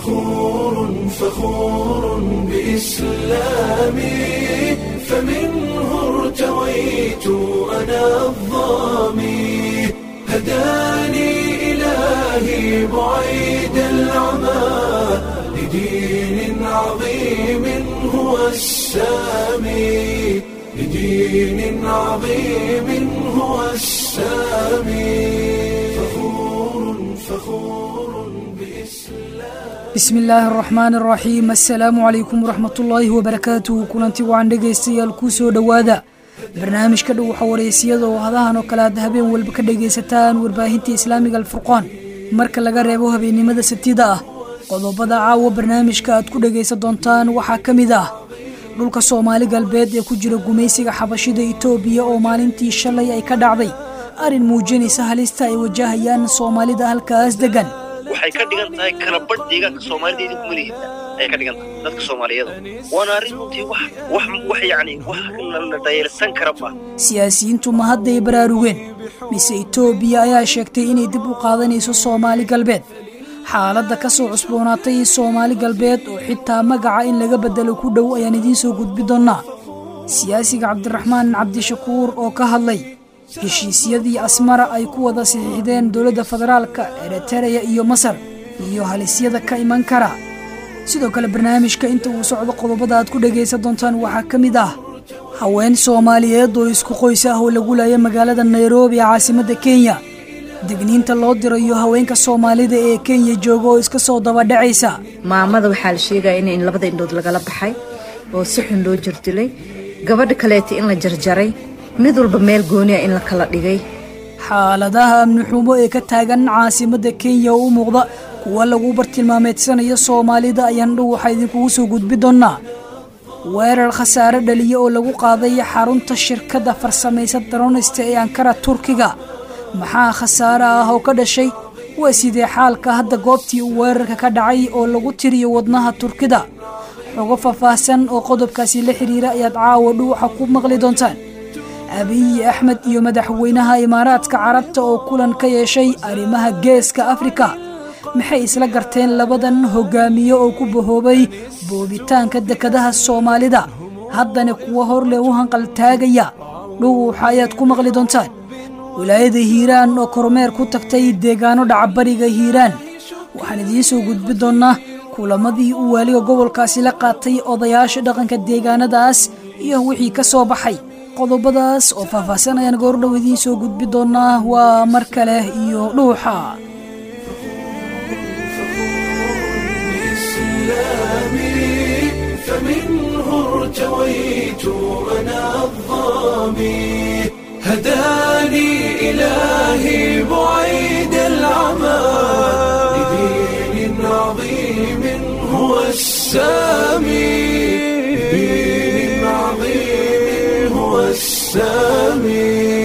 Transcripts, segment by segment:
فخور فخور بإسلامي فمنه ارتويت أنا الظامي هداني إلهي بعيد العمى لدين عظيم هو السامي لدين عظيم هو السامي فخور فخور بإسلام bismi illaahi araxmaani araxiim assalaamu calaykum waraxmatullaahi wabarakaatuhu kulanti wacan dhegaystayaal kuu soo dhowaada barnaamijka dhow waxa wareysiyada oo hadahan oo kale aad habeen walba ka dhegaysataan warbaahinta islaamiga alfurqaan marka laga reebo habeennimada sabtida ah qodobada caawa barnaamijka aad ku dhegaysan doontaan waxaa ka mid ah dhulka soomaali galbeed ee ku jira gumaysiga xabashida itoobiya oo maalintii shalay ay ka dhacday arrin muujinaysa halista ay wajahayaan soomaalida halkaas degan waxay ka dhigan tahay kalabadh deegaanka soomaalida idinku malihiisa ayay ka dhigan tahay dadka soomaaliyada waana arrin runtii wax wax wax yacni wax la dhayeelsan kara ma siyaasiyiintu ma hadday baraarugeen mise itoobiya ayaa sheegtay inay dib u qaadanayso soomaali galbeed xaaladda ka soo cusboonaatay soomaali galbeed oo xitaa magaca in laga bedelo ku dhow ayaan idiin soo gudbi doonnaa siyaasiga cabdiraxmaan cabdishakuur oo ka hadlay heshiisyadii asmara ay ku wada saxiixdeen dowladda federaalka eritereya iyo masar iyo halisyada ka iman kara sidoo kale barnaamijka inta uu socdo qodobada aad ku dhagaysan doontaan waxaa ka mid ah haween soomaaliyeed oo isku qoys ah oo lagu laaya magaalada nairobi ee caasimadda kenya degniinta loo dirayo haweenka soomaalida ee kenya jooga oo iska soo dabadhacaysa maamada waxaa la sheegaya in labada indhood lagala baxay oo si xun loo jirdilay gabadha kaleeta in la jarjaray mid walba meel gooniya in la kala dhigay xaaladaha amni xumo ee ka taagan caasimadda kenya oo u muuqda kuwa lagu bartilmaameedsanayo soomaalida ayaan dhow waxaa idinkugu soo gudbi doonnaa weerar khasaare dhaliya oo lagu qaaday xarunta shirkadda farsamaysa daronista ee ankara turkiga maxaa khasaare ah oo ka dhashay waa sidee xaalka hadda goobtii uu weerarka ka dhacay oo lagu tiriyo wadnaha turkida xogo faahfaahsan oo qodobkaasi la xiriira ayaad caawa dhuuxa ku maqli doontaan abiyi axmed iyo madaxweynaha imaaraadka carabta oo kulan ka yeeshay arrimaha geeska afrika maxay isla garteen labadan hogaamiye oo ku bahoobay boobitaanka dekadaha soomaalida haddana kuwa horleh u hanqaltaagaya dhuuxa ayaad ku maqli doontaan wilaayada hiiraan oo kormeer ku tagtay deegaano dhacabariga hiiraan waxaan idiin soo gudbi doonnaa kulamadii uu waaliga gobolkaasi la qaatay odayaasha dhaqanka deegaanadaas iyo wixii ka soo baxay qodobadaas oo faahfaahsan ayaan goordhow idiin soo gudbi doonnaa waa mar kale iyo dhuuxa بإسلامي فمنه ارتويت أنا الظامي هداني إلهي بعيد العمى لدين عظيم هو السامي لدين عظيم هو السامي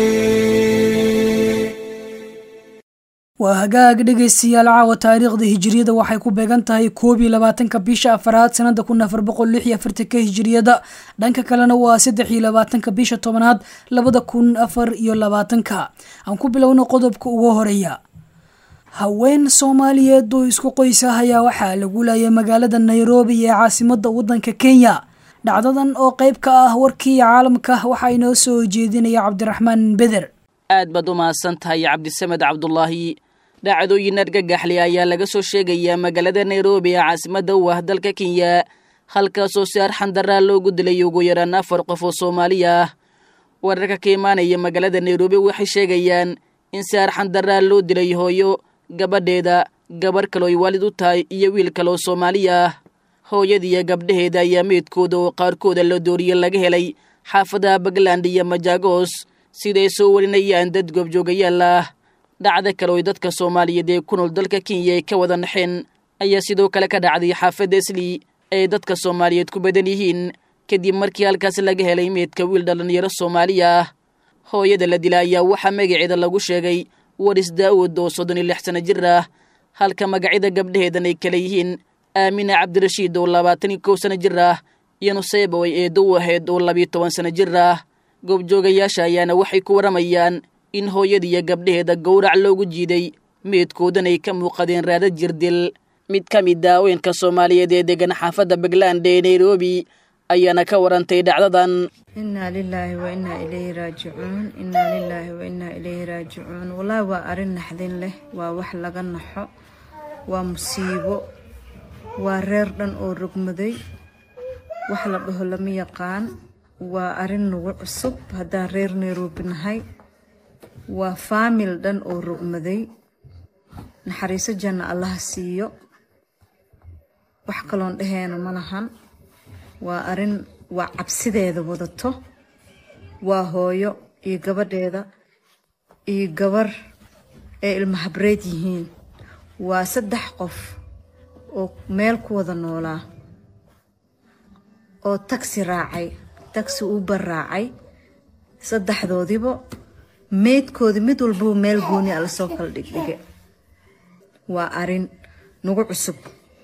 waa hagaag dhegaystayaal caawa taariikhda hijiriyada waxay ku beegan tahay koob iyo labaatanka bisha afaraad sanada kun afar boqol lix iyo afartanka hijiriyada dhanka kalena waa saddex iyo labaatanka bisha tobanaad labada kun afar iyo labaatanka aan ku bilowno qodobka ugu horeeya haween soomaaliyeed oo isku qoys ah ayaa waxaa lagu laayay magaalada nairobi ee caasimada wadanka kenya dhacdadan oo qeyb ka ah warkii caalamka waxaa inoo soo jeedinaya cabdiraxmaan beder aad baad u mahadsan tahay cabdisamed cabdulaahi dhacdooyin argagaxli ayaa laga soo sheegayaa magaalada nairobi ee caasimadda u ah dalka kenya halkaasoo si arxandaraa loogu dilay ugu yaraan afar qof oo soomaali ah wararka ka imaanaya magaalada nairobi waxay sheegayaan in si arxandaraa loo dilay hooyo gabadheeda gabarh kaloo ay waalid u tahay iyo wiil kaleoo soomaali ah hooyadiiyo gabdhaheeda ayaa meydkooda oo qaarkooda la dooriye laga helay xaafadaha puntland iyo majaagos siday soo warinayaan dad goobjoogayaal ah dhacdo kale oy dadka soomaaliyeed ee ku nool dalka kenya ay ka wada naxeen ayaa sidoo kale ka dhacday xaafadda esli ay dadka soomaaliyeed ku badan yihiin kadib markii halkaas laga helay meydka wiil dhallinyaro soomaali ah hooyada la dila ayaa waxaa magaceeda lagu sheegay waris daa'uud oo soddon iyo lix sano jir ah halka magacyada gabdhaheedan ay kale yihiin aamina cabdirashiid oo labaatan iyo kow sano jir ah iyo nuseyba ay eedo u ahayd oo labiyo toban sano jir ah goobjoogayaasha ayaana waxay ku warramayaan in hooyadiiyo gabdhaheeda gowrac loogu jiiday meedkoodan ay ka muuqadeen raadad jirdil mid ka mid a haweenka soomaaliyeed ee degan xaafadda puntland ee nairobi ayaana ka warantay dhacdadan inaa lilaahi wa inaa ilayhi raajicuun inaa lilaahi wa inaa ilayhi raajicuun wallaahi waa arrin naxdin leh waa wax laga naxo waa musiibo waa reer dhan oo rogmaday wax la dhaho lama yaqaan waa arrin nagu cusub haddaan reer nairobi nahay waa faamil dhan oo rogmaday naxariiso janna allaha siiyo wax kaloon dhaheena ma lahan waa arrin waa cabsideeda wadato waa hooyo iyo gabadheeda iyo gabar ee ilma habreed yihiin waa saddex qof oo meel ku wada noolaa oo tagsi raacay tagsi uber raacay saddexdoodiba meydkoodi mid walbaba meel gooni a lasoo kala dhigdhige waa arrin nagu cusub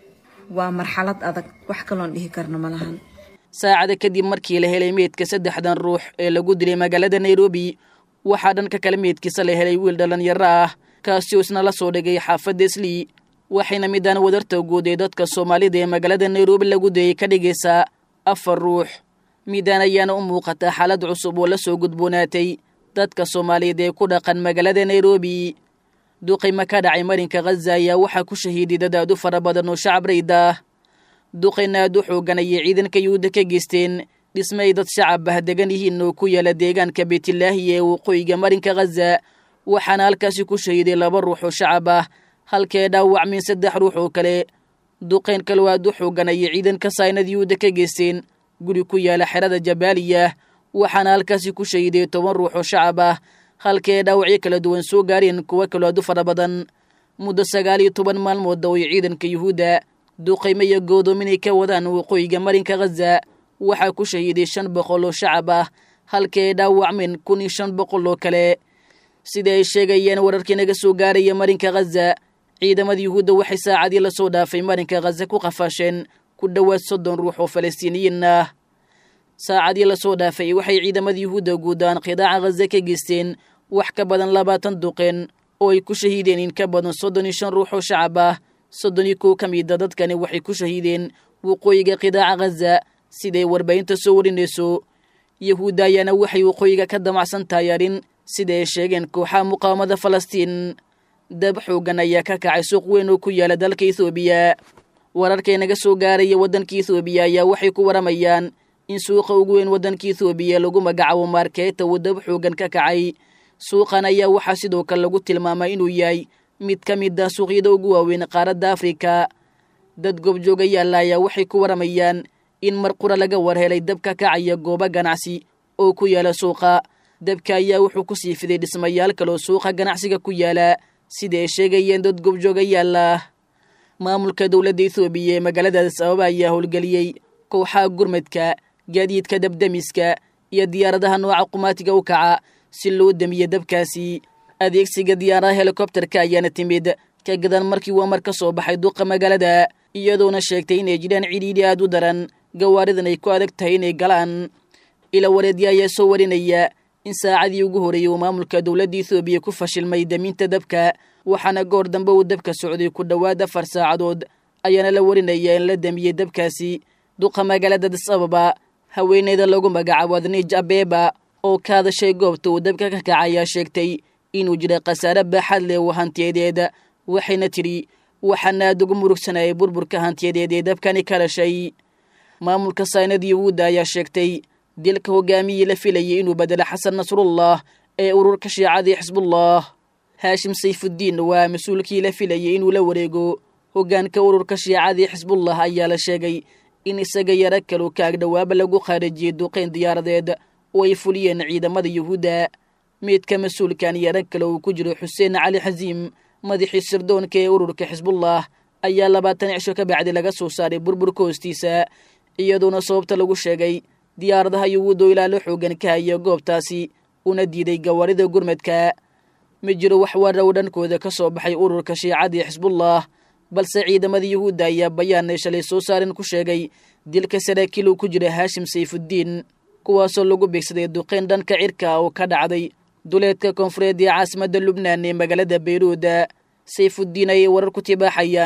waa marxalad adag wax kaloon dhihi karna ma lahan saacada kadib markii la helay meydka saddexdan ruux ee lagu dilay magaalada nairobi waxaa dhanka kale meydkiisa la helay wiil dhallinyaro ah kaasi oo isna la soo dhigay xaafadda islii waxayna midaan wadarta guud ee dadka soomaalida ee magaalada nairobi lagu dayay ka dhigaysaa afar ruux midaan ayaana u muuqataa xaalad cusub oo la soo gudboonaatay dadka soomaaliyeed ee ku dhaqan magaalada nairobi duqayma ka dhacay marinka khaza ayaa waxaa ku shahiiday dad aad u fara badan oo shacab rayd ah duqayna aad u xoogan ayay ciidanka yuhuudda ka geysteen dhisme ay dad shacab ah degan yihiin oo ku yaala deegaanka beytlaahi ee waqooyiga marinka khaza waxaana halkaasi ku shahiiday laba ruux oo shacab ah halkee dhaawacmin saddex ruux oo kale duqayn kaloo aad u xoogan ayay ciidanka saynad yuhuudda ka geysteen guri ku yaala xerada jabaaliya waxaana halkaasi ku shahiiday toban ruux oo shacab ah halkee dhaawacyo kala duwan soo gaareen kuwo kaloo aad u fara badan muddo sagaal iyo toban maalmood oo ay ciidanka yuhuudda duqaymo iyo goodoominay ka wadaan waqooyiga marinka khaza waxaa ku shahiiday shan boqol oo shacab ah halkee dhaawacmeen kun iyo shan boqol oo kale sida ay sheegayeen wararkii naga soo gaaraya marinka khaza ciidamada yuhuudda waxay saacadii lasoo dhaafay marinka khaza ku qafaasheen ku dhowaad soddon ruux oo falastiiniyiin ah saacadii lasoo dhaafay waxay ciidamada yuhuudda guudaan qidaaca khaza ka geysteen wax ka badan labaatan duqeen oo ay ku shahiideen in ka badan soddon iyo shan ruux oo shacab ah soddon iyo kow ka mida dadkani waxay ku shahiideen waqooyiga qidaaca khaza siday warbaahinta soo warinayso yuhuudda ayaana waxay waqooyiga ka damacsan tahay arrin sida ay sheegeen kooxaha muqaawamada falastiin dab xoogan ayaa ka kacay suuq weyn oo ku yaala dalka ethoobiya wararkay naga soo gaaraya waddanka ethoobiya ayaa waxay ku waramayaan in suuqa ugu weyn waddanka ethoobiya lagu magacaabo maarkeeta uu dab xoogan ka kacay suuqan ayaa waxaa sidoo kale lagu tilmaamay inuu yahay mid ka mid ah suuqyada ugu waaweyn qaaradda afrika dad goobjoogayaalla ayaa waxay ku waramayaan in mar qura laga warhelay dab ka kacaya goobo ganacsi oo ku yaala suuqa dabka ayaa wuxuu ku sii fiday dhismayaal kaloo suuqa ganacsiga ku yaala sida ay sheegayeen dad goobjoogayaalla maamulka dowladda ethoobiya ee magaaladaas ababa ayaa howlgeliyey kooxaha gurmadka gaadiidka dabdemiska iyo diyaaradaha nooca qumaatiga u kaca si loo damiye dabkaasi adeegsiga diyaaradaha helikobterka ayaana timid ka gadan markii uu amar ka soo baxay duqa magaalada iyadoona sheegtay inay jiraan cidhiidhi aad u daran gawaaridan ay ku adag tahay inay galaan ila wareedya ayaa soo warinaya in saacadii ugu horreeyey uu maamulka dowladda ethoobiya ku fashilmay daminta dabka waxaana goor dambe uu dabka socday ku dhowaad afar saacadood ayaana la warinaya in la damiyey dabkaasi duqa magaalada dis ababa haweeneyda lagu magacaabo adniij abeeba oo ka hadashay goobta uu dabka ka kaca ayaa sheegtay inuu jira khasaare baaxad leh oo hantiyadeed waxayna tidhi waxaana aad ugu murugsanayay burburka hantiyadeed ee dabkani ka dhashay maamulka saynad yuhuudda ayaa sheegtay dilka hogaamiyii la filayay inuu bedelo xasan nasrullah ee ururka shiicadii xisbullah haashim sayfuddiin waa mas-uulkii la filayay inuu la wareego hoggaanka ururka shiicadii xisbullah ayaa la sheegay in isaga yaro kaloo kaagdhowaaba lagu khaarijiyey duqayn diyaaradeed oo ay fuliyeen ciidamada yuhuudda meydka mas-uulkan yaro kale uu ku jiro xuseen cali xasiim madaxii sirdoonka ee ururka xisbullah ayaa labaatan cisho ka bacdi laga soo saaray burburka hoostiisa iyadoona sababta lagu sheegay diyaaradaha yuhuudda oo ilaalo xoogan ka haya goobtaasi una diiday gawaarida gurmadka ma jiro wax warow dhankooda ka soo baxay ururka shiicadii xisbullah balse ciidamada yuhuudda ayaa bayaanay shalay soo saaren ku sheegay dilka saraakiil uu ku jira haashim sayfuddiin kuwaasoo lagu beegsaday duqayn dhanka cirka oo ka dhacday duleedka koonfureed ee caasimadda lubnaan ee magaalada bayruuda sayfuddiin ayay warar ku tibaaxayaan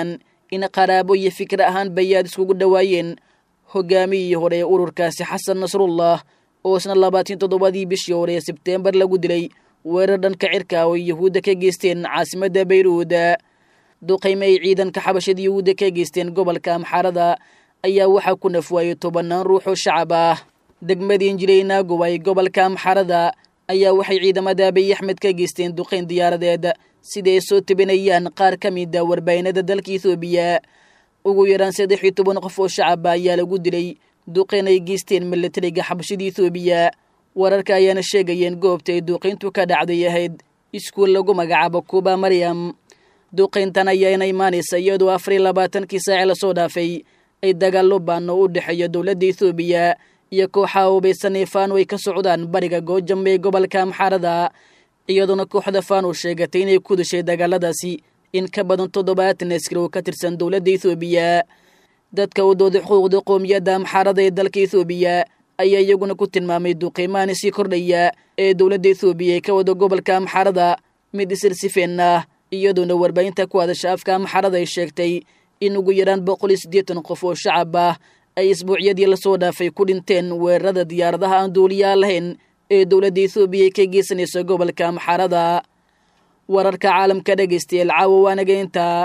in qaraabo iyo fikir ahaan bayaad iskugu dhowaayeen hogaamiyii hore ee ururkaasi xasan nasrullah oo isna labaatan toddobadii bishii hore ee sebteembar lagu dilay weerar dhanka cirka oo yuhuudda ka geysteen caasimadda bayruud duqayme ay ciidanka xabashada yuhuudda ka geysteen gobolka amxaarada ayaa waxaa ku nafwaayey tobannaan ruux oo shacab ah degmadii injileynaagow ay gobolka amxaarada ayaa waxay ciidamada abiy axmed ka geysteen duqayn diyaaradeed sida ay soo tabinayaan qaar ka mida warbaahinada dalka ethoobiya ugu yaraan saddex iyo toban qof oo shacaba ayaa lagu dilay duqayn ay geysteen milatariga xabashada ethoobiya wararka ayaana sheegayeen goobta ay duqayntu ka dhacday ahayd iskuul lagu magacaabo kuba maryam duqayntan ayaana imaanaysa iyadoo afar iyo labaatankii saaci lasoo dhaafay ay dagaallo baano u dhexeeya dowladda ethoobiya iyo kooxaha hubaysan ee faano ay ka socdaan bariga goojam ee gobolka amxaarada iyadoona kooxda faano sheegatay inay ku dashay dagaaladaasi in ka badan toddobaatan askari oo ka tirsan dowladda ethoobiya dadka u dooday xuquuqda qoomiyadda amxaarada ee dalka ethoobiya ayaa iyaguna ku tilmaamay duqiimaani sii kordhaya ee dowladda ethoobiya ee ka wada gobolka amxaarada mid isirsifeen ah iyadoona warbaahinta ku hadasha afka amxaarada ay sheegtay in ugu yaraan boqol iyo siddeetan qof oo shacab ah ay isbuucyadii lasoo dhaafay ku dhinteen weerarada diyaaradaha aan duuliyaa lahayn ee dowladda ethoobiya ka geysanaysa gobolka amxaarada wararka caalamka dhegaystayaal caawa waanaga intaa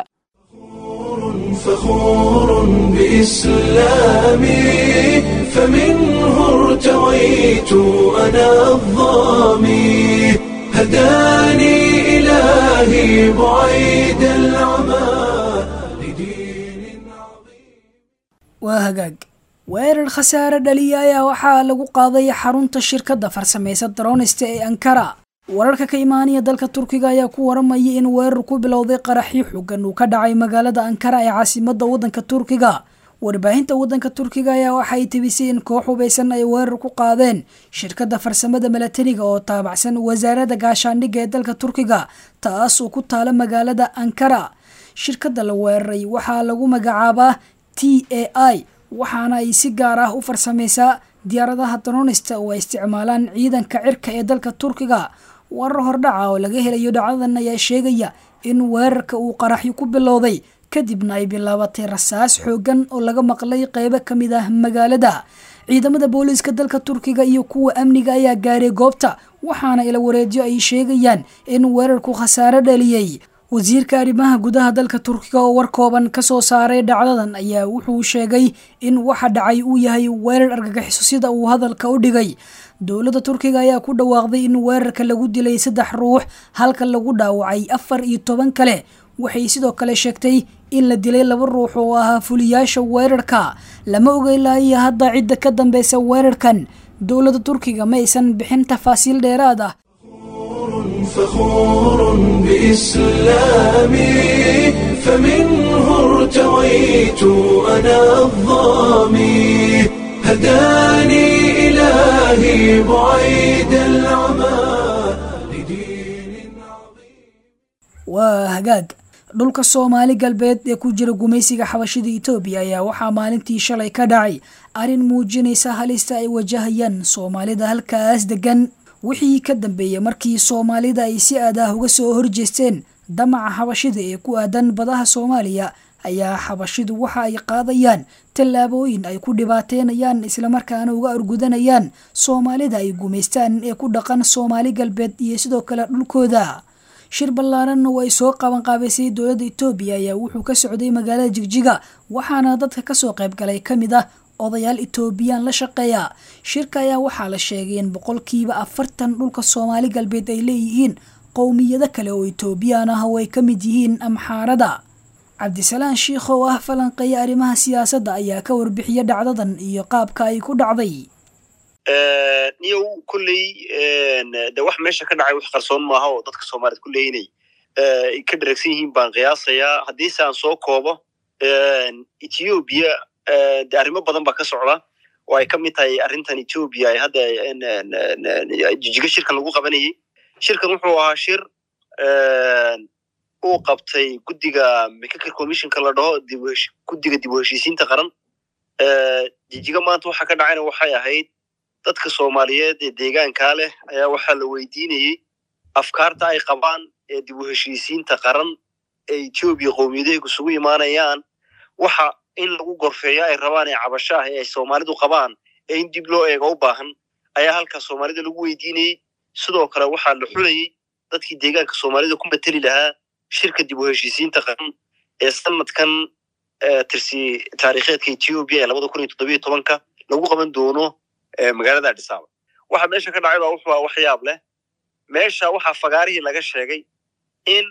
فخور بإسلامي فمنه ارتويت أنا الظامي هداني إلهي بعيد العمى لدين عظيم waa hagaag weerar khasaare dhaliya ayaa waxaa lagu qaaday xarunta shirkadda farsamaysa daroonista ee ankara wararka ka imaanaya dalka turkiga ayaa ku waramaya in weerar ku bilowday qaraxyo xogan uu ka dhacay magaalada ankara ee caasimadda waddanka turkiga warbaahinta waddanka turkiga ayaa waxay tebisay in koox hubaysan ay weerar ku qaadeen shirkadda farsamada milatariga oo taabacsan wasaaradda gaashaandhigga ee dalka turkiga taas oo ku taala magaalada ankara shirkadda la weeraray waxaa lagu magacaabaa t a i waxaana ay si gaar ah u farsamaysaa diyaaradaha daroonista oo ay isticmaalaan ciidanka cirka ee dalka turkiga warar hordhaca oo laga helayo dhacdadan ayaa sheegaya in weerarka uu qaraxyo ku bilowday kadibna ay bilaabatay rasaas xoogan oo laga maqlay qeybo ka mid ah magaalada ciidamada booliiska dalka turkiga iyo kuwa amniga ayaa gaaray goobta waxaana ila wareedyo ay sheegayaan in weerarku khasaare dhaliyey wasiirka arrimaha gudaha dalka turkiga oo war kooban ka soo saaray dhacdadan ayaa wuxuu sheegay in waxa dhacay uu yahay weerar argagixiso sida uu hadalka u dhigay dowladda turkiga ayaa ku dhawaaqday in weerarka lagu dilay saddex ruux halka lagu dhaawacay afar iyo toban kale waxay sidoo kale sheegtay in la dilay laba ruux oo ahaa fuliyaasha weerarka lama ogeylaayo hadda cidda ka dambeysa weerarkan dowladda turkiga ma aysan bixin tafaasiil dheeraad ah فخور بإسلامي فمنه ارتويت أنا الظامي هداني إلهي بعيد العمى لدين عظيم waa hagaag dhulka soomaali galbeed ee ku jira gumaysiga xabashida etoobiya ayaa waxaa maalintii shalay ka dhacay arrin muujinaysa halista ay wajahayaan soomaalida halkaas degan wixii ka dambeeyey markii soomaalida ay si aad ah uga soo horjeesteen damaca xabashida ee ku aadan badaha soomaaliya ayaa xabashidu waxa ay qaadayaan tallaabooyin ay ku dhibaateynayaan islamarkaana uga argudanayaan soomaalida ay gumaystaan ee ku dhaqan soomaali galbeed iyo sidoo kale dhulkooda shir ballaaran oo ay soo qabanqaabaysay dowladda etoobiya ayaa wuxuu ka socday magaalada jigjiga waxaana dadka kasoo qaybgalay ka mid ah odayaal etoobiyaan la shaqeeya shirka ayaa waxaa la sheegay in boqolkiiba afartan dhulka soomaali galbeed ay leeyihiin qowmiyado kale oo etoobiyaan ah oo ay ka mid yihiin amxaarada cabdisalaan shiikh oo ah falanqeeya arrimaha siyaasadda ayaa ka warbixiya dhacdadan iyo qaabka ay ku dhacday niyow kolley de wax meesha ka dhacay wax qarsoon maaha oo dadka soomaaliyed kulley inay ay ka dharagsan yihiin baan qiyaasayaa haddiise aan soo koobo ethoobiya de arrimo badan baa ka socda oo ay ka mid tahay arrintan etoobiya ay hadda jijigo shirkan lagu qabanayay shirkan wuxuu ahaa shir uu qabtay guddiga mccaker commissionka la dhaho guddiga dib u heshiisiinta qaran jijigo maanta waxa ka dhacayna waxay ahayd dadka soomaaliyeed ee deegaankaa leh ayaa waxaa la weydiinayey afkaarta ay qabaan ee dib u heshiisiinta qaran ee etoobiya qowmiyadaheegu isugu imaanayaan waxa in lagu gorfeeyo ay rabaan ee cabasho ah ee ay soomaalidu qabaan ee in dib loo eego u baahan ayaa halkaa soomaalida lagu weydiinayey sidoo kale waxaa la xulayey dadkii deegaanka soomaalida ku mateli lahaa shirka dib u heshiisiinta qaran ee sanadkan tirsi taariikheedka ethiopia ee labada kun iyo toddobiyo tobanka lagu qaban doono magaalada adhisaaba waxa meesha ka dhacay baa wuxuu wax yaab leh meesha waxaa fagaarihii laga sheegay in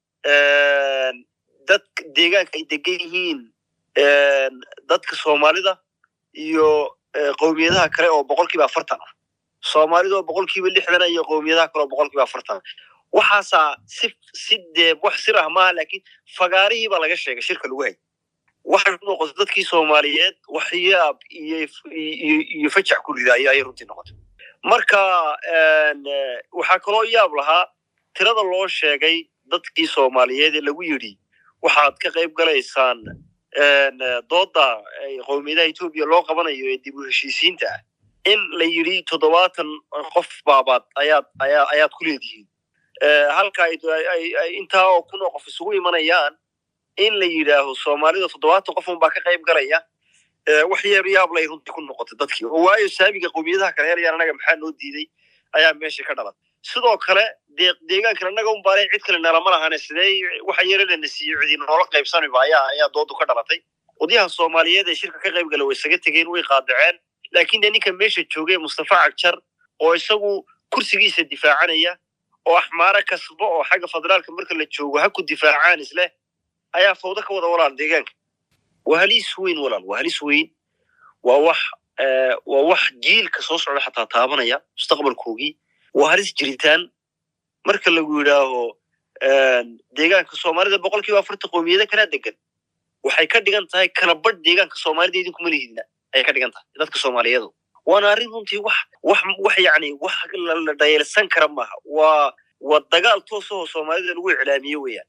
dad deegaanka ay degan yihiin dadka soomaalida iyo qowmiyadaha kale oo boqolkiiba afartan ah soomaalida oo boqolkiiba lixdan iyo qowmiyadaha kale oo boqolkiiba afartan waxaasaa si si dee wax sir ah maaha laakiin fagaarihii baa laga sheegay shirka lagu hay waxay ku noqotay dadkii soomaaliyeed waxyaab iyo iyo fajac ku rida ayay runtii noqotay marka waxaa kaloo yaab lahaa tirada loo sheegay dadkii soomaaliyeed ee lagu yidhi waxaad ka qayb galaysaan dooda qowmiyadaha etoobiya loo qabanayo ee dib u heshiisiinta ah in la yidhi toddobaatan qof baabaad ayaad ayaa ayaad ku leedihiin halka intaa oo kun oo qof isugu imanayaan in la yidhaaho soomaalida toddobaatan qof unbaa ka qayb galaya wax yeer yaab lay runtii ku noqotay dadkii oo waayo saamiga qowmiyadaha kale helayaan annaga maxaa noo diiday ayaa meesha ka dhalan sidoo kale dee deegaankan annaga un baale cid kale nalama lahane sidee waxa yare lana siiyo cidi noola qaybsaniba ayaa ayaa doodu ka dhalatay odyaha soomaaliyeed ee shirka ka qayb gala way isaga tegeen way qaadaceen laakiin dee ninka meesha joogay mustafa cagjar oo isagu kursigiisa difaacanaya oo axmaare kasbo oo xagga federaalka marka la joogo ha ku difaacaan isleh ayaa fawdo ka wada walaal deegaanka waa halis weyn walaal waa halis weyn waa wax waa wax jiilka soo socda xataa taabanaya mustaqbalkoogii waa halis jiritaan marka lagu yidhaaho deegaanka soomaalida boqol kiiba afartan qowmiyada kalaa degan waxay ka dhigan tahay kala badh deegaanka soomaalida idinkuma lihidna ayay ka dhigan tahay dadka soomaaliyeedu waana arrin runtii wax wax wax yacni wax la dhayalsan kara maaha waa waa dagaal toosahoo soomaalida lagu iclaamiye weeyaan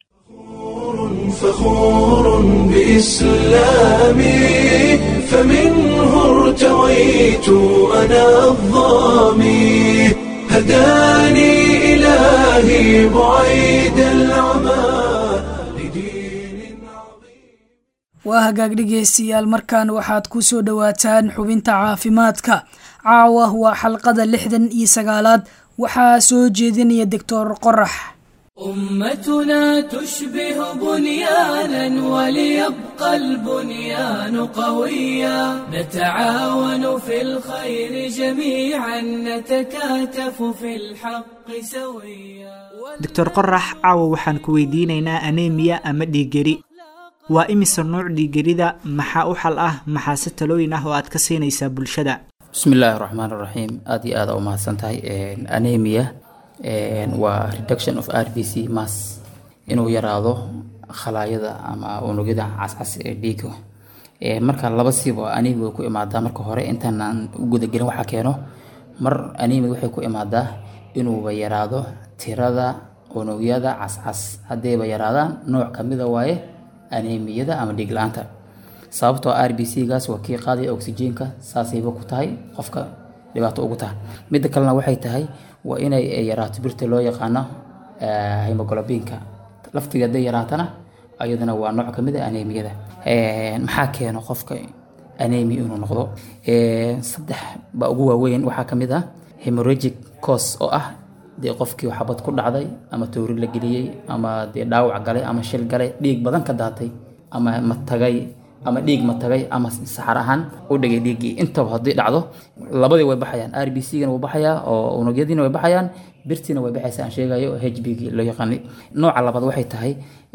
فخور بإسلامي فمنه ارتويت أنا الظامي هداني إلهي بعيد العمى لدين عظيم waa hagaag dhegaystayaal markan waxaad ku soo dhowaataan xubinta caafimaadka caawa waa xalqada lixdan iyo sagaalaad waxaa soo jeedinaya doctor qorax أمتنا تشبه بنيانا وليبقى البنيان قويا نتعاون في الخير جميعا نتكاتف في الحق سويا doctor qorax caawa waxaan ku weydiinaynaa aneemiya ama dhiiggeri waa imise nuuc dhiiggerida maxaa u xal ah maxaase talooyin ah oo aad ka siinaysaa bulshada bismi illaahi raxmaan raxiim aada iyo aada u mahadsan tahay anemia waa reduction of r b c mass inuu yaraado khalaayada ama unugyada cascas ee dhiiga marka laba siiba anemia way ku imaadaa marka hore intaanaan u gudagelin waxaa keeno mar anemia waxay ku imaadaa inuuba yaraado tirada unugyada cascas haddayba yaraadaan nooc kamida waaye anemiyada ama dhiig la-aanta sababtoo r b c gaas waa kii qaadaya oxygenka saasayba ku tahay qofka dhibaato ugu tahay midda kalena waxay tahay waa inay yaraato birta loo yaqaano hemoglobinka laftiga hadday yaraatana ayadana waa nooc kamid a anemiyada maxaa keeno qofka anemia inuu noqdo saddex baa ugu waaweyn waxaa kamid ah hemorrhagic cause oo ah dee qofkii xabad ku dhacday ama toori la geliyey ama dee dhaawac galay ama shil galay dhiig badan ka daatay ama matagay ama dhiig matagay ama saxar ahaan u dhigay dhiiggii intaba haddii dhacdo labadii way baxayaan r b c gana wuu baxayaa oo unugyadiina way baxayaan birtiina way baxaysa aan sheegayo h b gii loo yaqaanay nooca labaad waxay tahay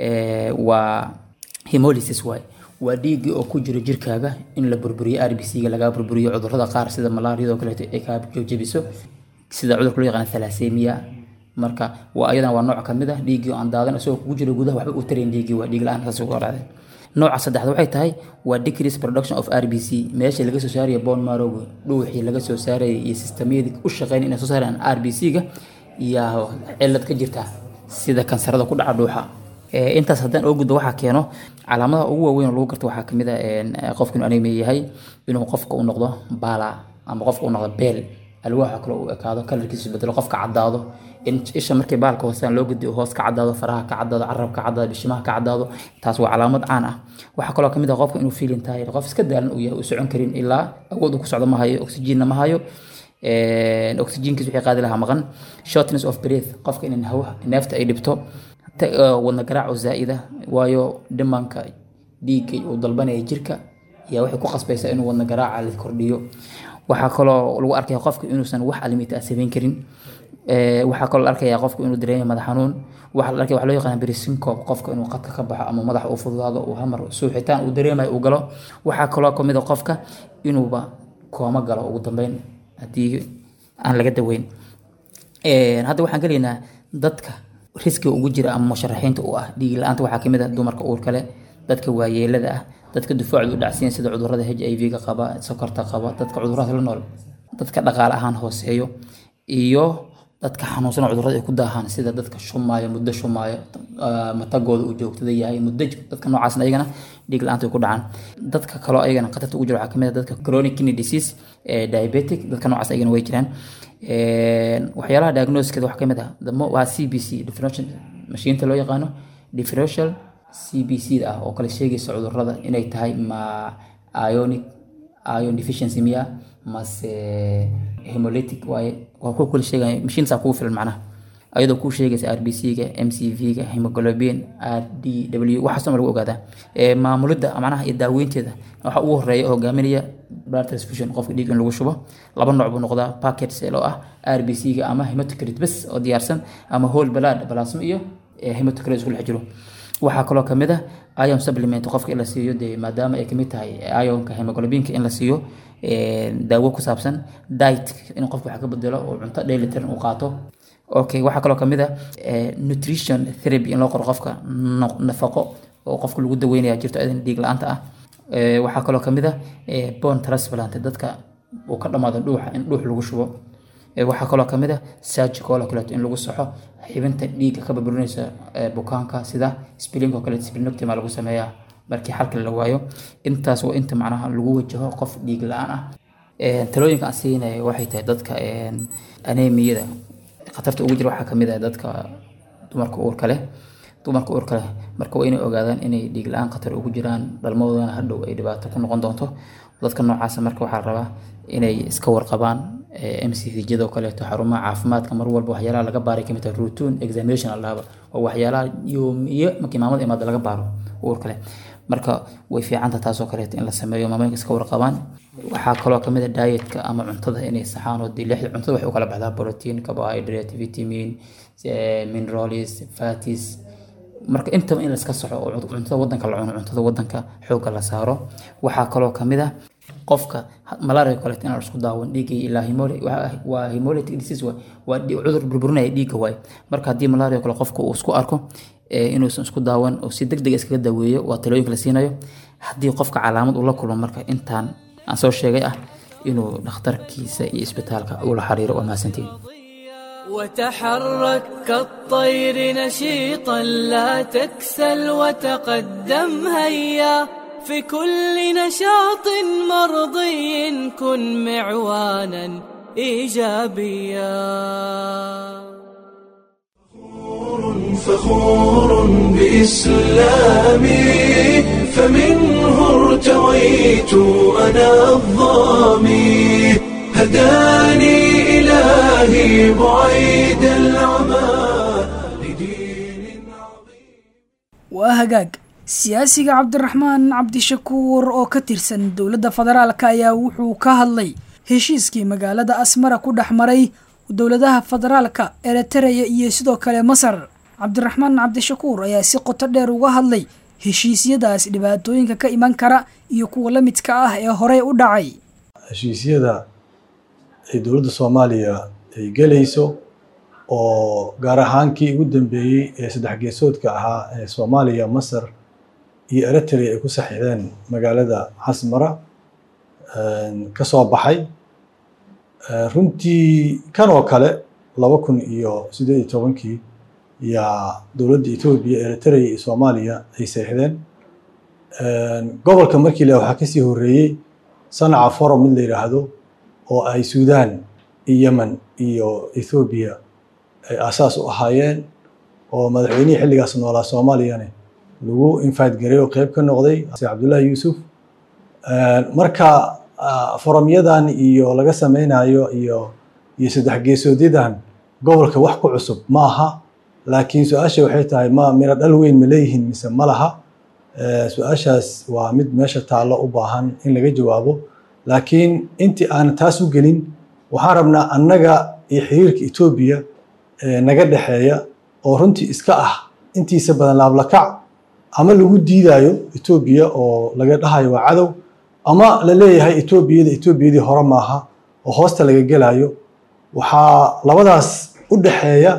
waa hemolysis waay waa dhiiggii oo ku jiro jirkaaga in la burburiyo r b c ga lagaa burburiyo cudurrada qaar sida malaariyadoo kaleeto ay kaa jebiso sida cudurka loo yaqaana thalassemia marka waa ayadana waa nooc kamid ah dhiiggii oo aan daadan isagoo kugu jiro gudaha waxba u tarayn dhiiggii waa dhiig la-aan saas ugu dhacday nooca saddexaad waxay tahay waa decrease production of r b c meesha laga soo saaraya bone marrowga dhuuxii laga soo saaraya iyo sistamyadii u shaqeyn inay soo saarayaan r b c ga iyo cilad ka jirta sida kansarada ku dhaca dhuuxa intaas haddaan oo gudbo waxaa keeno calaamadaha ugu waaweyn oo lagu garto waxaa kamid a qofka inuu anemia yahay inuu qofka u noqdo baala ama qofka u noqdo beel alwaaxa kale uu ekaado kalarkiisu bedelo qofka caddaado in isha markii baalka hoosaan loo gediyo hoos ka caddaado faraha ka caddaado carab ka caddaado bishimaha ka caddaado taas waa calaamad caan ah waxaa kaloo kamid ah qofka inuu feeling tahay qof iska daalan uu yahay uu socon karin ilaa awood uu ku socdo ma hayo oxygenna ma hayo oxygenkiis wixii qaadi lahaa maqan shortness of breath qofka in hawa neefta ay dhibto wadna garaac oo zaa'ida waayo dhimanka dhiigga uu dalbanaya jirka ayaa waxay ku qasbaysaa inuu wadna garaaca la kordhiyo waxaa kaloo lagu arkaya qofka inuusan wax alimita ah samayn karin waxaa kaloo la arkaya qofka inuu dareemayo madax xanuun waxaa la arkaya waxa loo yaqaana berisinkob qofka inuu qadka ka baxo ama madax uu fududaado uu hamar suuxitaan uu dareemayo uu galo waxaa kaloo kamid a qofka inuuba kooma galo ugu dambeyn haddii aan laga daweyn hadda waxaan gelaynaa dadka riskiga ugu jira ama musharaxiinta u ah dhiig la-aanta waxaa kamid ah dumarka uurka leh dadka waayeelada ah dadka dufaacdu u dhacsiin sida cudurada h i v-ga qaba sokorta qaba dadka cudurada la nool dadka dhaqaale ahaan hooseeyo iyo dadka xanuunsan cudurada ay ku daahaan sida dadka shumaayo muddo shumaayo matagooda uu joogtada yahay muddo dadka noocaasna ayagana dhiig la-aanta ay ku dhacaan dadka kaloo ayagana khatarta ugu jira waxaa kamid ah dadka chronic kidney disease diabetic dadka noocaas ayagana way jiraan waxyaalaha diagnosiskeeda waxaa kamid ah waa c b c differential mashiinta loo yaqaano differential c b c ah oo kale sheegaysa cudurada inay tahay ma ionic ion deficiency miya mase hemolytic waaye waa ku kala sheegaya mashiintaas kugu filan macnaha ayadoo kuu sheegaysa r b c-ga m c v-ga hemoglobin r d w waxaasoo lagu ogaadaa maamulidda macnaha iyo daaweynteeda waxa ugu horeeya oo hogaaminaya blood transfusion qofka dhiig in lagu shubo laba nooc buu noqdaa packet cell oo ah r b c-ga ama hematocrit bes oo diyaarsan ama whole blood plasma iyo hematocrit isku dhex jiro waxaa kaloo kamid ah ion supplement qofka in la siiyo dee maadaama ay kamid tahay ionka hemoglobinka in la siiyo daawo ku saabsan diet in qofka wax ka bedelo oo cunto dheelitiran uu qaato okay waxaa kaloo kamid ah nutrition therapy in loo qoro qofka nafaqo oo qofka lagu daweynaya jirto adan dhiig la-aanta ah waxaa kaloo kamid ah bone transplant dadka uu ka dhamaado dhuuxa in dhuux lagu shubo waxaa kaloo kamid ah surgical oo kaleeto in lagu saxo xibinta dhiigga ka burburinaysa bukaanka sida spilling oo kaleeto splenectomy lagu sameeyaa markii xalka la waayo intaas waa inta macnaha lagu wajaho qof dhiig la-aan ah talooyinka aan siinaya waxay tahay dadka anemiyada khatarta ugu jira waxaa kamid ah dadka dumarka uurka leh dumarka uurka leh marka waa inay ogaadaan inay dhiig la-aan khatar ugu jiraan dhalmadoodana hadhow ay dhibaato ku noqon doonto dadka noocaasa marka waxaa rabaa inay iska warqabaan m c v jadoo kaleeto xarumaha caafimaadka mar walba waxyaalaha laga baaray kamid tahay routine examination alaaba oo waxyaalaha yoomiyo markii maamada imaada laga baaro uurka leh marka way fiicanta taasoo kaleeto in la sameeyo maamooyinka iska warqabaan waxaa kaloo kamid a dietka ama cuntada inay saxaan oo lixda cuntada waxay u kala baxdaa protein carbohydrate vitamin minerals fatis marka intaba in laiska soxo oo cuntada wadanka la cuno cuntada wadanka xoogga la saaro waxaa kaloo kamid ah qofka malaria kaleeto inaan isku daawan dhiigga ilaa waa hemolytic disease waa cudur burburinaya dhiigga waay marka haddii malaria kale qofka uu isku arko inuusan isku daawan oo si deg deg iskaga daweeyo waa talooyinka la siinayo haddii qofka calaamad uu la kulmo marka intaan aan soo sheegay ah inuu dhakhtarkiisa iyo isbitaalka ula xiriiro waa mahadsantiin وتحرك كالطير نشيطا لا تكسل وتقدم هيا في كل نشاط مرضي كن معوانا ايجابيا فخور بإسلامي فمنه ارتويت أنا الظامي هداني إلهي بعيد العمى لدين عظيم waa hagaag siyaasiga cabdiraxmaan cabdishakuur oo ka tirsan dowladda federaalka ayaa wuxuu ka hadlay heshiiskii magaalada asmara ku dhex maray dowladaha federaalka eritereya iyo sidoo kale masar cabdiraxmaan cabdishakuur ayaa si qoto dheer uga hadlay heshiisyadaas dhibaatooyinka ka iman kara iyo kuwa la midka ah ee horey u dhacay heshiisyada ay dowladda soomaaliya ay gelayso oo gaar ahaan kii ugu dambeeyey ee saddex geesoodka ahaa ee soomaaliya masar iyo eritrea ay ku saxiixdeen magaalada xasmara ka soo baxay runtii kan oo kale laba kun iyo siddeed iyo tobankii yaa dowladda etoobiya eritrea iyo soomaaliya ay saxiixdeen gobolka markii la waxaa kasii horreeyey sanaca forum mid la yidhaahdo oo ay suudaan yemen iyo ethoobiya ay aasaas u ahaayeen oo madaxweynihii xilligaas noolaa soomaaliyane lagu invite garay oo qeyb ka noqday cabdullaahi yuusuf marka foromyadan iyo laga sameynayo iyo iyo saddex geesoodyadan gobolka wax ku cusub ma aha laakiin su-aasha waxay tahay ma miro dhal weyn ma leeyihiin mise ma laha su-aashaas waa mid meesha taallo u baahan in laga jawaabo laakiin intii aan taas u gelin waxaan rabnaa annaga iyo xiriirka etoobiya naga dhexeeya oo runtii iska ah intiisa badan laablakac ama lagu diidayo etoobiya oo laga dhahayo waa cadow ama la leeyahay etoobiyada etoobiyadii hore maaha oo hoosta laga gelayo waxaa labadaas u dhexeeya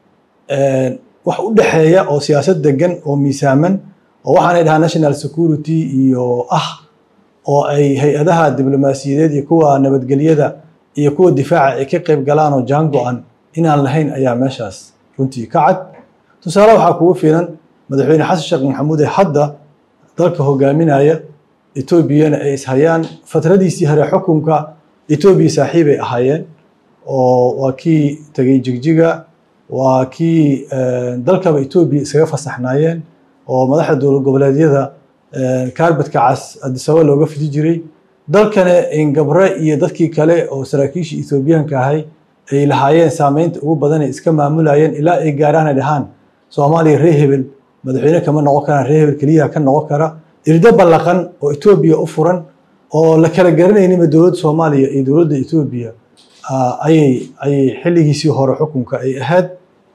wax u dhexeeya oo siyaasad degan oo miisaaman oo waxaanay dhahaa national security iyo ah oo ay hay-adaha diblomaasiyadeed iyo kuwa nabadgelyada iyo kuwa difaaca ay ka qayb galaan oo jaan go-an inaan lahayn ayaa meeshaas runtii ka cad tusaale waxaa kugu filan madaxweyne xasan sheekh maxamuud ee hadda dalka hogaaminaya etoobiyana ay ishayaan fatradiisii hore xukunka etoobiya saaxiibay ahaayeen oo waa kii tegey jigjiga waa kii dalkaba etoobiya isaga fasaxnaayeen oo madaxda dowlad goboleedyada kaarbadka cas adisaba looga fidi jiray dalkana ingabre iyo dadkii kale oo saraakiishii ethoobiyaanka ahay ay lahaayeen saameynta ugu badan ay iska maamulayeen ilaa ay gaaraan ay dhahaan soomaaliya ree hebel madaxweyne kama noqon karaan ree hebel keliya ka noqon kara irdo ballaqan oo etoobiya u furan oo la kala garanaynima dowladda soomaaliya iyo dowladda etoobiya ayay ayay xilligiisii hore xukunka ay ahayd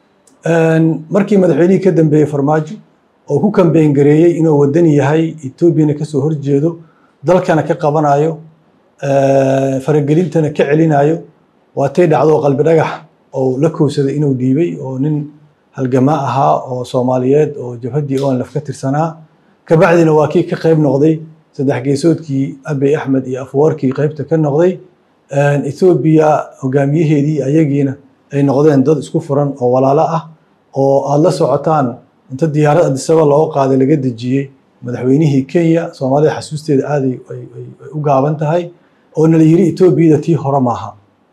markii madaxweynihii ka dambeeyey farmaajo oo ku kambeyn gareeyey inuu wadan yahay etoobiyana kasoo horjeedo dalkana ka qabanayo faragelintana ka celinayo waatay dhacdo qalbi dhagax oo la kowsaday inuu dhiibay oo nin halgamaa ahaa oo soomaaliyeed oo jabhaddii onlaf ka tirsanaa kabacdina waa kii ka qayb noqday saddex geesoodkii abiy axmed iyo afwarkii qaybta ka noqday ethoobiya hogaamiyaheedii ayagiina ay noqdeen dad isku furan oo walaalo ah oo aada la socotaan inta diyaarad adisaba looga qaaday laga dejiyey madaxweynihii kenya soomaalida xasuusteeda aaday ay u gaaban tahay oo nala yiri etoobiyada tii hore maaha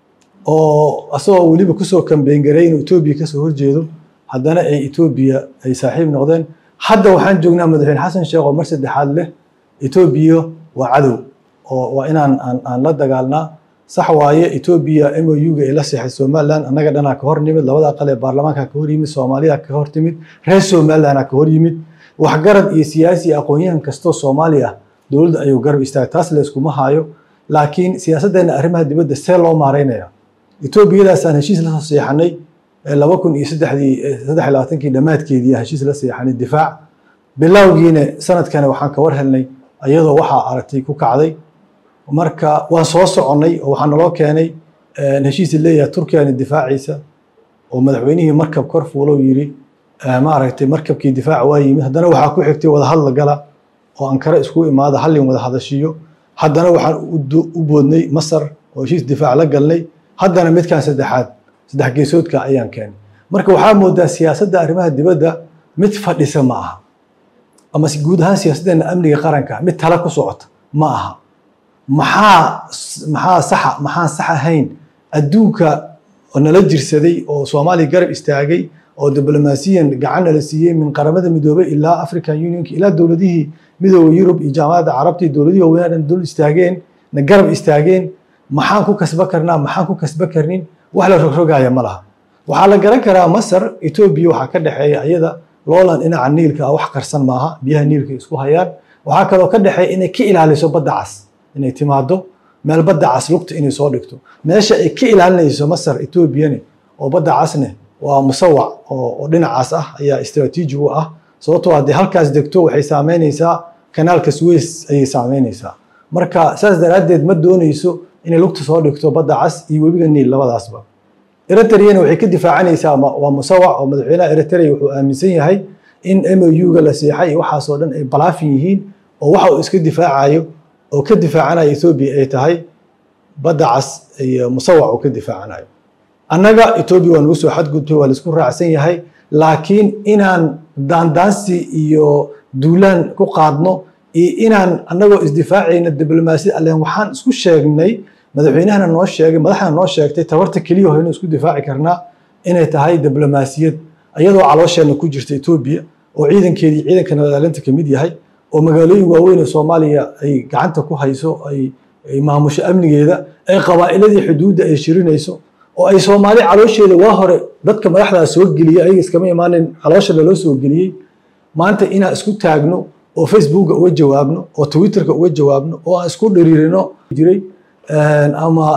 oo asagoo weliba kusoo kambeyn garay inuu etoobiya kasoo horjeedo haddana ay etoobiya ay saaxiib noqdeen hadda waxaan joognaa madaxweyne xasan sheekh oo mar saddexaad leh etoobiya waa cadow oo waa inaan aan la dagaalnaa sax waaye etoobiya m o u-ga ay la seexay somaliland annaga dhanaa ka hor nimid labada aqal ee baarlamaanka ka hor yimid soomaaliya ka hor timid reer somalilandna ka hor yimid waxgarad iyo siyaasi iyo aqoon-yahan kastoo soomaali ah dowladda ayuu garab istaagay taas layskuma haayo laakiin siyaasaddeena arrimaha dibadda see loo maareynaya etoobiyadaasaan heshiis la soo seexanay laba kun iyo saddexdii saddex labaatankii dhammaadkeedii heshiis la seexanay difaac bilowgiina sanadkana waxaan ka war helnay iyadoo waxaa aragtay ku kacday marka waan soo soconnay oo waxaa naloo keenay heshiisi leeyahay turkiyana difaaciisa oo madaxweynihii markab kor fuulow yiri maaragtay markabkii difaaca waa yimid haddana waxaa ku xigtay wadahadla gala oo ankara isku imaada hallin wada hadashiyo haddana waxaan u boodnay masar oo heshiis difaac la galnay haddana midkan saddexaad saddex geesoodka ayaan keenay marka waxaa moodaa siyaasadda arrimaha dibadda mid fadhisa ma aha ama guud ahaan siyaasaddeena amniga qaranka mid tala ku socota ma aha maxaa maxaa saxa maxaan sax ahayn adduunka oo nala jirsaday oo soomaaliya garab istaagay oo diblomaasiyan gacan nala siiyey min qaramada midoobay ilaa african unionka ilaa dowladihii midooda yurub iyo jaamacadda carabta iyo dowladihii waaweynaa dhan dul istaageen na garab istaageen maxaan ku kasba karnaa maxaan ku kasba karnin wax la rogrogaya ma laha waxaa la garan karaa masar etoobiya waxaa ka dhexeeya iyada loolan dhinaca niilka ah wax qarsan maaha biyaha niilka isku hayaan waxaa kaloo ka dhexeeya inay ka ilaaliso badda cas inay timaado meel badda cas lugta inay soo dhigto meesha ay ka ilaalinayso masar etoobiyane oo badda casne waa musawac oo dhinacaas ah ayaa istraatiiji u ah sababtoo haddii halkaas degto waxay saameynaysaa kanaalka suweys ayay saameynaysaa marka saas daraaddeed ma doonayso inay lugta soo dhigto badda cas iyo webiga niil labadaasba eritreyana waxay ka difaacanaysaa waa musawac oo madaxweynaha eritrea wuxuu aaminsan yahay in m o u-ga la seexay iyo waxaasoo dhan ay balaafin yihiin oo waxa uu iska difaacayo oo ka difaacanayo ethoobiya ay tahay badda cas iyo musawac uu ka difaacanayo annaga etoobiya waa nagu soo xadgudbay waa laisku raacsan yahay laakiin inaan daandaansi iyo duulaan ku qaadno iyo inaan annagoo isdifaacayna diblomaasiyad alleen waxaan isku sheegnay madaxweynahana noo sheegay madaxna noo sheegtay tabarta keliya oo inuu isku difaaci karnaa inay tahay diblomaasiyad iyadoo caloosheenna ku jirta etoobiya oo ciidankeedii ciidanka nabadaalinta ka mid yahay oo magaalooyin waaweyn ee soomaaliya ay gacanta ku hayso ay ay maamusho amnigeeda ay qabaa'iladii xuduudda ay shirinayso oo ay soomaali caloosheeda waa hore dadka madaxdaa soo geliyey ayaga iskama imaanin caloosha laloo soo geliyey maanta inaan isku taagno oo facebooka uga jawaabno oo twitterka uga jawaabno oo aan isku dhiriirino jiray ama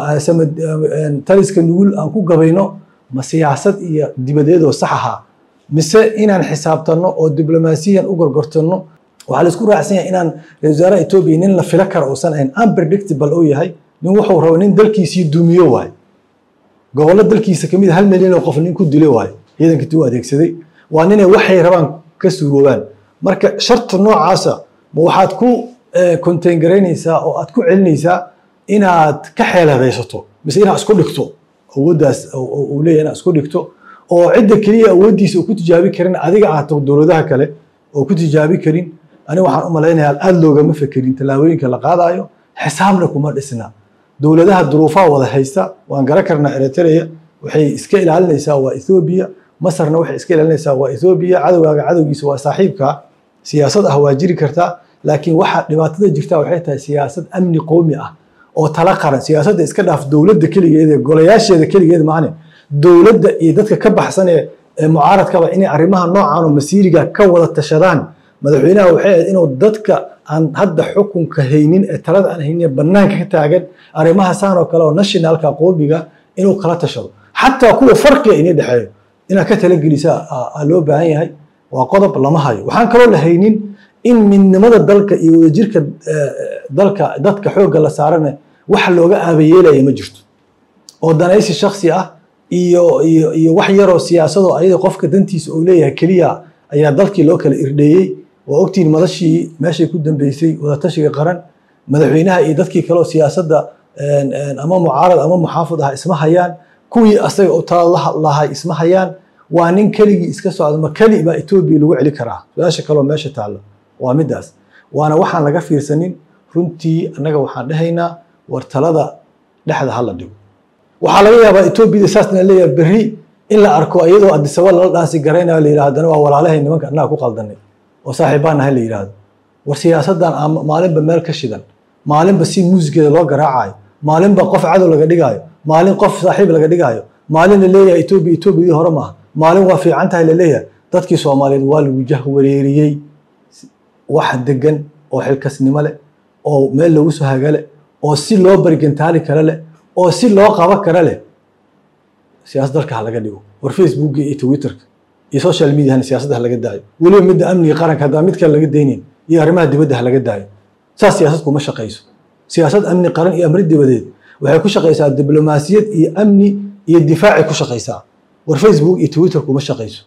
taliska nugul aan ku gabayno ma siyaasad iyo dibadeedoo sax ahaa mise inaan xisaabtanno oo diblomaasiyan u gorgortanno waxaa la isku raacsan yahay inaan ra-isul wasaaraha etoobiya nin la fila kara uusan ahayn unpredictable uu yahay nin wuxuu rabo nin dalkiisii dumiyo waayo gobollo dalkiisa kamid hal milyan oo qof nin ku dilo waayo ciidankii u adeegsaday waa ninay waxay rabaan ka suuroobaan marka sharta noocaasa ma waxaad ku contain garaynaysaa oo aad ku celinaysaa inaad ka xeeladaysato mise inaad isku dhigto awooddaas uu leeyahay inaad isku dhigto oo cidda keliya awooddiisa uu ku tijaabi karin adiga ahaato dowladaha kale oo ku tijaabi karin aniga waxaan u malaynayaa aada loogama fekerin tallaabooyinka la qaadayo xisaabna kuma dhisna dowladaha duruufaha wada haysta waan garan karnaa eritrea waxay iska ilaalinaysaa waa ethoobiya masarna waxay iska ilaalinaysaa waa ethoobiya cadowgaaga cadowgiisa waa saaxiibka siyaasad ah waa jiri kartaa laakiin waxa dhibaatada jirta waxay tahay siyaasad amni qowmi ah oo tala qaran siyaasadda iska dhaaf dowladda keligeed ee golayaasheeda keligeed maahane dowladda iyo dadka ka baxsan ee mucaaradkaba inay arrimaha noocan oo masiiriga ka wada tashadaan madaxweynaha waxay ahayd inuu dadka aan hadda xukunka haynin ee talada aan haynin ee bannaanka ka taagan arrimaha saan oo kale oo nationalka qoomiga inuu kala tashado xataa kuwa farqiga inay dhexeeyo inaad ka talagelisa aa loo baahan yahay waa qodob lama hayo waxaan kaloo la haynin in midnimada dalka iyo wadajirka dalka dadka xoogga la saarana wax looga aabayeelaya ma jirto oo danaysi shaksi ah iyo iyo iyo wax yaroo siyaasadoo ayada qofka dantiisa uu leeyahay keliya ayaa dalkii loo kala irdheeyey waa ogtiin madashii meeshay ku dambeysay wadatashiga qaran madaxweynaha iyo dadkii kaleoo siyaasadda ama mucaarad ama muxaafid ah isma hayaan kuwii asaga u tala lahay isma hayaan waa nin keligii iska socda ma keli baa etoobiya lagu celi karaa su-aasha kaloo meesha taalla waa midaas waana waxaan laga fiirsanin runtii annaga waxaan dhahaynaa war talada dhexda hala dhigo waxaa laga yaabaa etoobiyada saasna leeyahay berri in la arko iyadoo adisaba lala dhaansi garaynayo la yidhahdo haddana waa walaalahay nimanka annaga ku qaldanay oo saaxiibbaan nahay la yidhaahdo war siyaasaddan maalinba meel ka shidan maalinba si muusigeeda loo garaacayo maalinba qof cadow laga dhigaayo maalin qof saaxiib laga dhigaayo maalin la leeyahay etoobiya etoobiyadii hore maaha maalin waa fiican tahay la leeyahay dadkii soomaaliyeed waa lagu jahwareeriyey wax degan oo xilkasnimo leh oo meel lagu soo hagale oo si loo barigantaali kara leh oo si loo qaba kara leh siyaasad dalka ha laga dhigo war facebooka iyo twitterka iyo social mediahana siyaasadda ha laga daayo weliba midda amniga qaranka haddaan mid kale laga daynayn iyo arrimaha dibadda ha laga daayo saas siyaasad kuma shaqayso siyaasad amni qaran iyo amri dibadeed waxay ku shaqaysaa diblomaasiyad iyo amni iyo difaacay ku shaqaysaa war facebook iyo twitter kuma shaqayso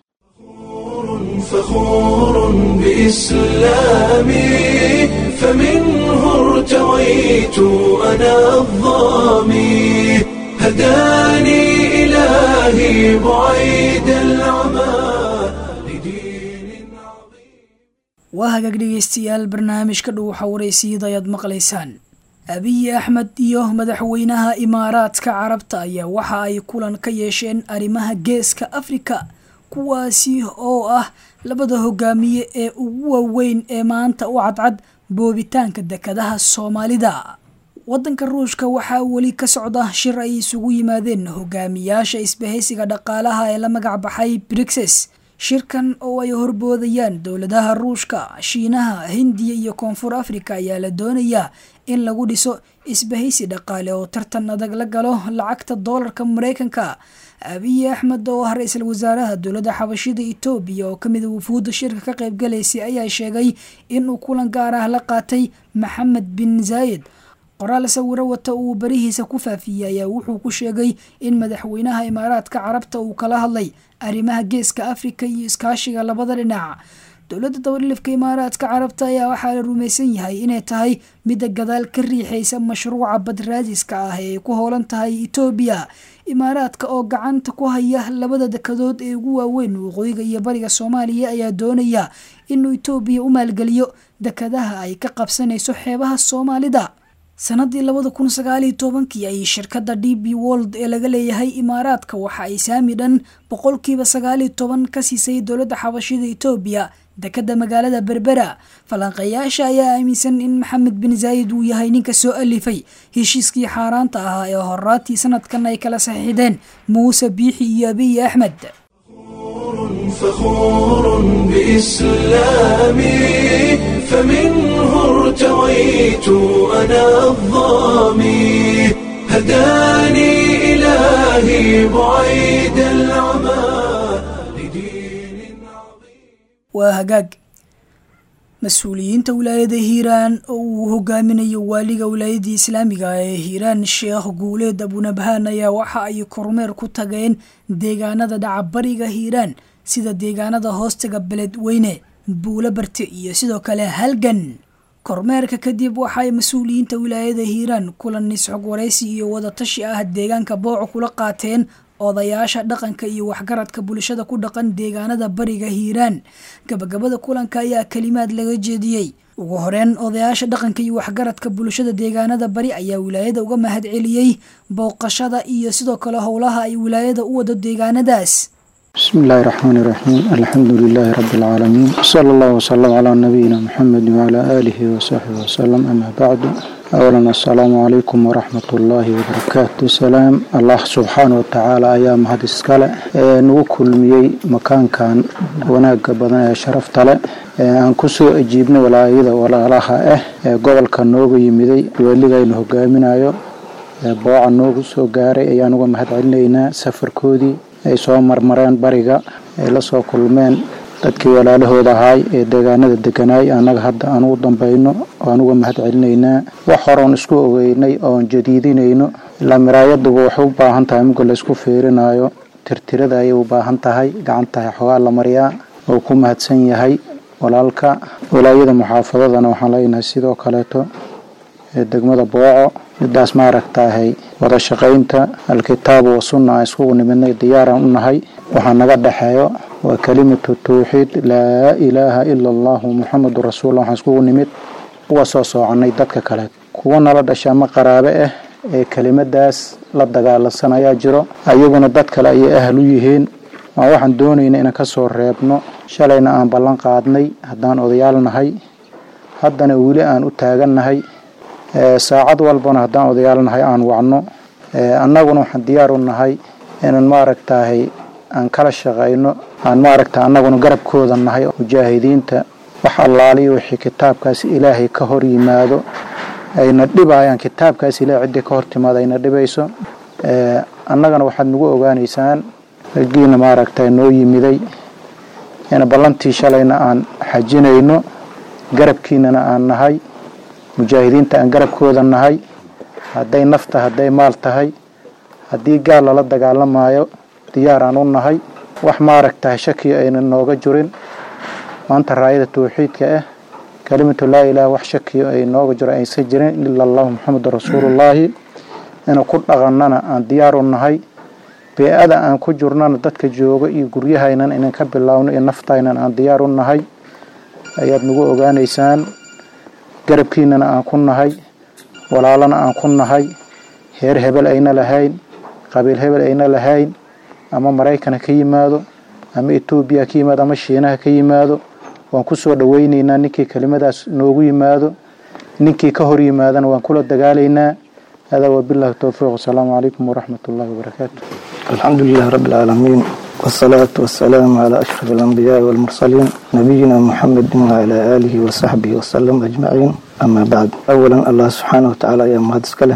فخور بإسلامي فمنه ارتويت أنا الظامي هداني إلهي بعيد العمى لدين waa hagaag dhegeystayaal barnaamijka dhuuxa waraysiiyada ayaad maqlaysaan abiy axmed iyo madaxweynaha imaaraadka carabta ayaa waxa ay kulan ka yeesheen arrimaha geeska afrika kuwaasi oo ah labada hogaamiye ee ugu waaweyn ee maanta u cadcad boobitaanka dekadaha soomaalida waddanka ruushka waxaa weli ka socda shir ay isugu yimaadeen hogaamiyaasha isbahaysiga dhaqaalaha ee la magac baxay brixes shirkan oo ay horboodayaan dowladaha ruushka shiinaha hindiya iyo koonfur afrika ayaa la doonayaa in lagu dhiso isbahaysi dhaqaale oo tartan adag la galo lacagta doolarka mareykanka abiy axmed oo ah ra-iisul wasaaraha dowladda xabashida etoobiya oo kamid a wufuudda shirka ka qaybgalaysay ayaa sheegay inuu kulan gaar ah la qaatay maxamed bin zaayid qoraal sawiro wata uu barihiisa ku faafiyey ayaa wuxuu ku sheegay in madaxweynaha imaaraadka carabta uu kala hadlay arrimaha geeska afrika iyo iskaashiga labada dhinac dowladda dabalilifka imaaraadka carabta ayaa waxaa la rumaysan yahay inay tahay midda gadaal ka riixaysa mashruuca badraadiska ah ee ay ku hoolan tahay etoobiya imaaraadka oo gacanta ku haya labada dekadood ee ugu waaweyn waqooyiga iyo bariga soomaaliya ayaa doonaya inuu etoobiya u maalgeliyo dekadaha ay ka qabsanayso xeebaha soomaalida sanadii labada kun sagaaliyo tobankii ayay shirkadda d b world ee laga leeyahay imaaraadka waxa ay saami dhan boqolkiiba sagaaliyo toban ka siisay dowladda xabashida etoobiya dekadda magaalada berbera falanqeeyaasha ayaa aaminsan in maxamed bin zaayid uu yahay ninka soo alifay heshiiskii xaaraanta ahaa ee horaatii sanadkan ay kala saxiixdeen muuse biixi iyo abiy axmed فخور بإسلامي فمنه ارتويت أنا الظامي هداني إلهي بعيد العمى لدين waa hagaag mas-uuliyiinta wilaayada hiiraan oo uu hogaaminayo waaliga wilaayadii islaamiga ee hiiraan sheekh guuleed abunabhaan ayaa waxa ay kormeer ku tageen deegaanada dhacabariga hiiraan sida deegaanada hoostaga beledweyne buulo barte iyo sidoo kale halgan kormeerka kadib waxaay mas-uuliyiinta wilaayada hiiraan kulan nisxog waraysi iyo wadatashi ah deegaanka booco kula qaateen odayaasha dhaqanka iyo waxgaradka bulshada ku dhaqan deegaanada bariga hiiraan gabagabada kulanka ayaa kelimaad laga jeediyey ugu horeyn odayaasha dhaqanka iyo waxgaradka bulshada deegaanada bari ayaa wilaayada uga mahad celiyey booqashada iyo sidoo kale howlaha ay wilaayada u wado deegaanadaas بسم الله الرحمن الرحيم الحمد لله رب العالمين صلى الله وسلم على نبينا محمد وعلى آله وصحبه وسلم أما بعد أولا السلام عليكم ورحمة الله وبركاته سلام الله سبحانه وتعالى أيام هذا السكالة نوكل ميي مكان كان وناق بدنا شرف تلا aan kusoo ajiibnay walaayada walaalaha ah ee gobolka nooga yimiday weligaynu hogaaminayo booca noogu soo gaaray ayaan uga mahad celinaynaa safarkoodii ay soo marmareen bariga ay la soo kulmeen dadkii walaalahooda ahaay ee deegaanada deganaay annaga hadda aan ugu dambayno aan uga mahad celinaynaa wax horoon isku ogeynay oon jadiidinayno ilaa miraayaduba waxay u baahan tahay muga la isku fiirinayo tirtirada ayay u baahan tahay gacantahay xogaa la mariyaa oo ku mahadsan yahay walaalka walaayada muxaafadadana waxaan leenahay sidoo kaleeto ee degmada booco midaas maaragtaahay wada shaqaynta alkitaabu wasunna aan iskugu nimidnay diyaaraan u nahay waxaa naga dhexeeyo waa kelimatu tawxiid laa ilaaha ila allahu muxamadu rasuullah waxaan iskugu nimid uga soo soocannay dadka kale kuwa nala dhasha ama qaraabe ah ee kelimadaas la dagaalansan ayaa jiro ayaguna dad kale ayay ahal u yihiin waa waxaan doonayna inaan ka soo reebno shalayna aan ballan qaadnay haddaan odayaal nahay haddana weli aan u taagannahay saacad walbana haddaan odayaal nahay aan wacno annaguna waxaan diyaar u nahay inaan maaragtaahay aan kala shaqayno aan maaragta annaguna garabkooda nahay mujaahidiinta wax allaaliyo wixii kitaabkaas ilaahay ka hor yimaado ayna dhibayaan kitaabkaas ilaahay ciddii ka hor timaado ayna dhibayso annagana waxaad nagu ogaanaysaan raggiina maaragta noo yimiday in ballantii shalayna aan xajinayno garabkiinana aan nahay mujaahidiinta aan garabkooda nahay hadday nafta hadday maal tahay haddii gaal lala dagaalamayo diyaar aan u nahay wax maaragtahay shaki ayna nooga jirin maanta raayada tawxiidka ah kelimatu laa ilaha wax shakiyo ay nooga jiro aysan jirin ila allahu muxamadu rasuulullaahi ina ku dhaqannana aan diyaar u nahay bee-ada aan ku jirnana dadka jooga iyo guryahaynan inan ka bilaawno iyo naftaynan aan diyaar u nahay ayaad nagu ogaanaysaan garabkiinana aan ku nahay walaalana aan ku nahay heer hebel ayna lahayn qabiil hebel ayna lahayn ama maraykana ka yimaado ama etoobiya ka yimaado ama shiinaha ka yimaado waan ku soo dhoweynaynaa ninkii kelimadaas noogu yimaado ninkii ka hor yimaadana waan kula dagaalaynaa هذا وبالله التوفيق والسلام عليكم ورحمة الله وبركاته الحمد لله رب العالمين والصلاة والسلام على أشرف الأنبياء والمرسلين نبينا محمد وعلى آله وصحبه وسلم أجمعين أما بعد أولا الله سبحانه وتعالى يا مهدس كله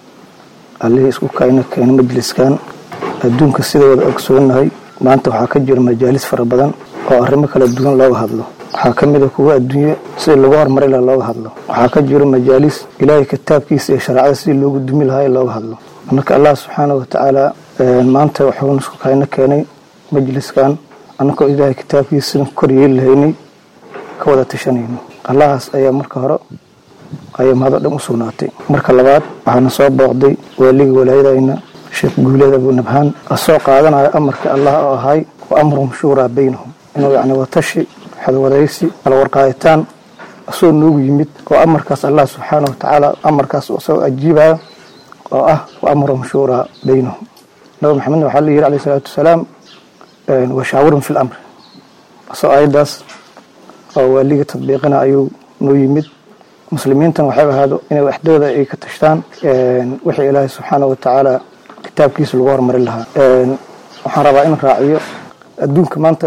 عليه اسكو كاينة كاين مجلس كان الدون كسيدة ودا أكسونا هاي ما أنت وحاكجر مجالس فربضان وأرمك للدون لو هذلو waxaa ka mid a kuwa adduunye sida lagu horumari laha looga hadlo waxaa ka jiro majaalis ilaahay kitaabkiisa iyo shareecada sidii loogu dumi lahaa in looga hadlo marka allah subxaana wa tacaala maanta wuxuu isku kayna keenay majliskan annagoo ilaahay kitaabkiisa sidan kor yeeli lahaynay ka wada tashanayno allahaas ayaa marka hore ayaa mahado dhan u sugnaatay marka labaad waxaana soo booqday waaligii walaayadayna sheekh guuleed abu nabhaan asoo qaadanayo amarka allah oo ahay wa amruhum shuuraa baynahum inuu yacni watashi xadwadaysi kala warqaayitaan asagoo noogu yimid oo amarkaas allah subxaana wa tacaala amarkaas isagoo ajiibaya oo ah wa amruhum shuuraa baynahum nabi maxamedna waxaa la yidhi alayh salaatu wasalaam washaawirhum fi lamri asagoo ayaddaas oo waaliga tadbiiqina ayuu noo yimid muslimiintan waxay ahaado inay waxdooda ay ka tashtaan wixii ilaahay subxaana wa tacaala kitaabkiisa lagu hormarin lahaa waxaan rabaa in raaciyo adduunka maanta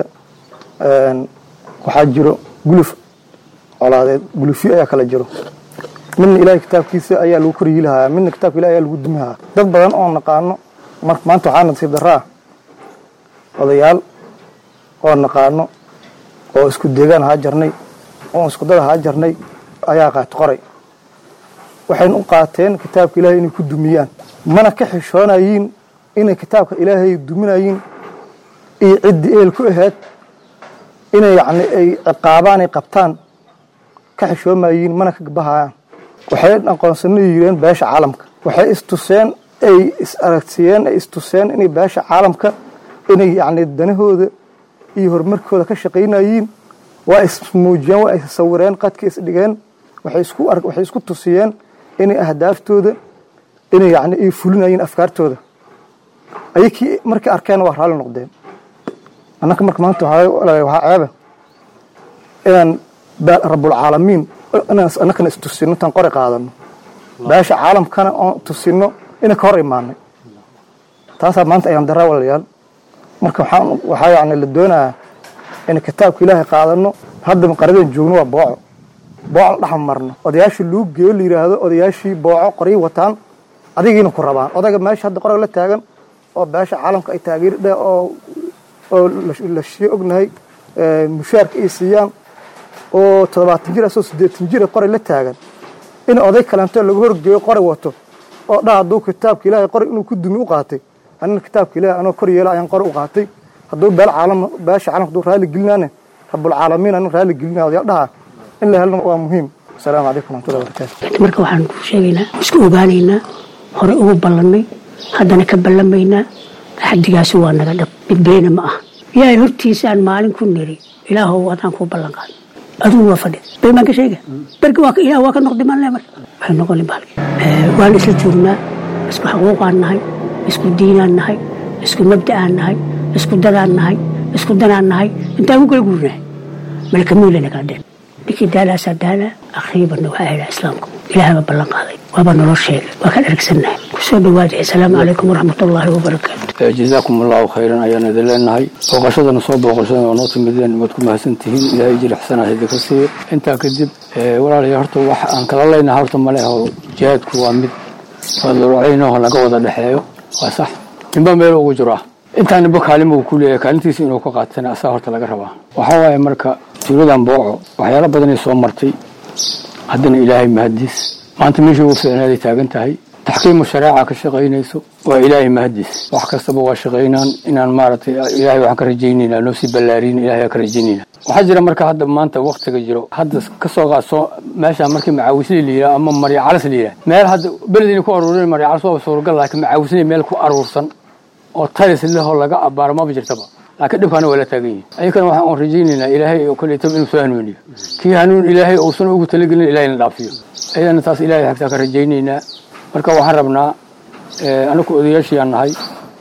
waxaa jiro guluf colaadeed gulufyo ayaa kala jiro midna ilaahay kitaabkiisa ayaa lagu koryi lahaa midna kitaabka ilahi ayaa lagu dumi lahaa dad badan oo naqaano maanta waxaa nasiib daraa odayaal oo naqaano oo isku deegaan haa jarnay oo isku dad haa jarnay ayaa qaati qoray waxayna u qaateen kitaabka ilaahay inay ku dumiyaan mana ka xishoonayiin inay kitaabka ilaahay duminayiin iyo ciddii eel ku ahayd inay yani ay ciqaabaan ay qabtaan ka xishoomayiin mana ka gabahayaan waxay aqoonsano yireen beesha caalamka waxay istuseen ay is aragtiyeen ay istuseen inay beesha caalamka inay yani danahooda iyo horumarkooda ka shaqaynayiin waa ismuujiyeen waa issawireen qadka isdhigeen waxay isku waxay isku tusiyeen inay ahdaaftooda inay yani ay fulinayeen afkaartooda ayakii markay arkeen waa raalli noqdeen annaka marka maanta waxaa ceeba inaan rabulcaalamiin inaan annakana istusino intaan qori qaadano beesha caalamkana oon tusino inay ka hor imaanay taasaa maanta ayaan daraa walayaal marka waxaan waxaa yani la doonayaa in kitaabka ilaahay qaadano hadda qaradan joogno waa booco booco la dhex marno odayaashii luu geeyo la yidhaahdo odayaashii booco qoryi wataan adigiina ku rabaan odayga meesha hadda qorag la taagan oo beesha caalamka ay taageerdhe oo oo la shiye ognahay mushaarka ay siiyaan oo toddobaatan jir asoo siddeetan jira qoray la taagan in oday kalentoo laga horgeeyo qoray wato oo dha hadduu kitaabka ilaahay qoray inuu ku dumi u qaatay anina kitaabka ilahay anoo kor yeela ayaan qoray u qaatay hadduu beel caalam beesha caalamka hadduu raalli gelinaane rabulcaalamiin anin raalli gelinaa odayaal dhaha in la helno waa muhiim asalaamu calaykum waraxmatullahi wabarakaatu marka waxaan ku sheegaynaa isku ogaanaynaa hore ugu ballannay haddana ka ballamaynaa axdigaasi waa naga dhab midbeena ma aha ilaahay hortiisaan maalin ku niri ilaahow adaan kuu ballan qaad adugu waa fadhi been baan ka sheega berga waa ilaah waa ka noqday maan le marka waxay noqonin baalki waan isla joognaa isku xaquuqaan nahay isku diinaan nahay isku mabda'aan nahay isku dadaan nahay isku danaan nahay intaan ku kala guurnahay malka muulana kala dheen ninkii daalaasaa daalaa akhriibanna waxaa helaa islaamku ilaahay baa ballan qaaday waaba nolo sheegay waa ka dharagsannahay kusoo dhawaada asalaamu calaykum waraxmatullaahi wabarakaatu jazaakum allahu khayran ayaan idin leenahay booqashadana soo booqashada oo noo timideen waad ku mahadsan tihiin ilaahay jilixsanaa idinka siiyo intaa kadib walaalayaal horta wax aan kala leynaha horta male oo jihaadku waa mid wadalwacaynaho laga wada dhexeeyo waa sax ninba meel ugu jiro ah intaa ninba kaalima uu ku leeyahay kaalintiisa inuu ka qaatana asaa horta laga rabaa waxaa waaye marka tuuladan booco waxyaalo badanay soo martay haddana ilaahay mahadiis maanta meeshii ugu fiicnaaday taagan tahay taxkiimu shareeca ka shaqaynayso waa ilaahay mahadiis wax kastaba waa shaqaynaan inaan maaragtay ilaahay waxaan ka rajaynaynaa noo sii ballaariin ilahay ka rajaynayna waxaa jira marka hadda maanta waktiga jiro hadda kasoo qaadso meesha markii macaawisli la yidhaha ama marya calas la yidhaha meel hadda beledina ku aruurin marya calas waa suuragal laakiin macaawisli meel ku aruursan oo talis lehoo laga abaaro maba jirtaba laakiin dhibkaana waa la taagan yihin ayakana waxaan un rajaynaynaa ilaahay oo kaleetaba inuu soo hanuuniyo kii hanuun ilaahay uusan ugu talagelin ilahayna dhaafiyo ayadana taas ilahay xagtaa ka rajaynaynaa marka waxaan rabnaa anaku odayaashiyaan nahay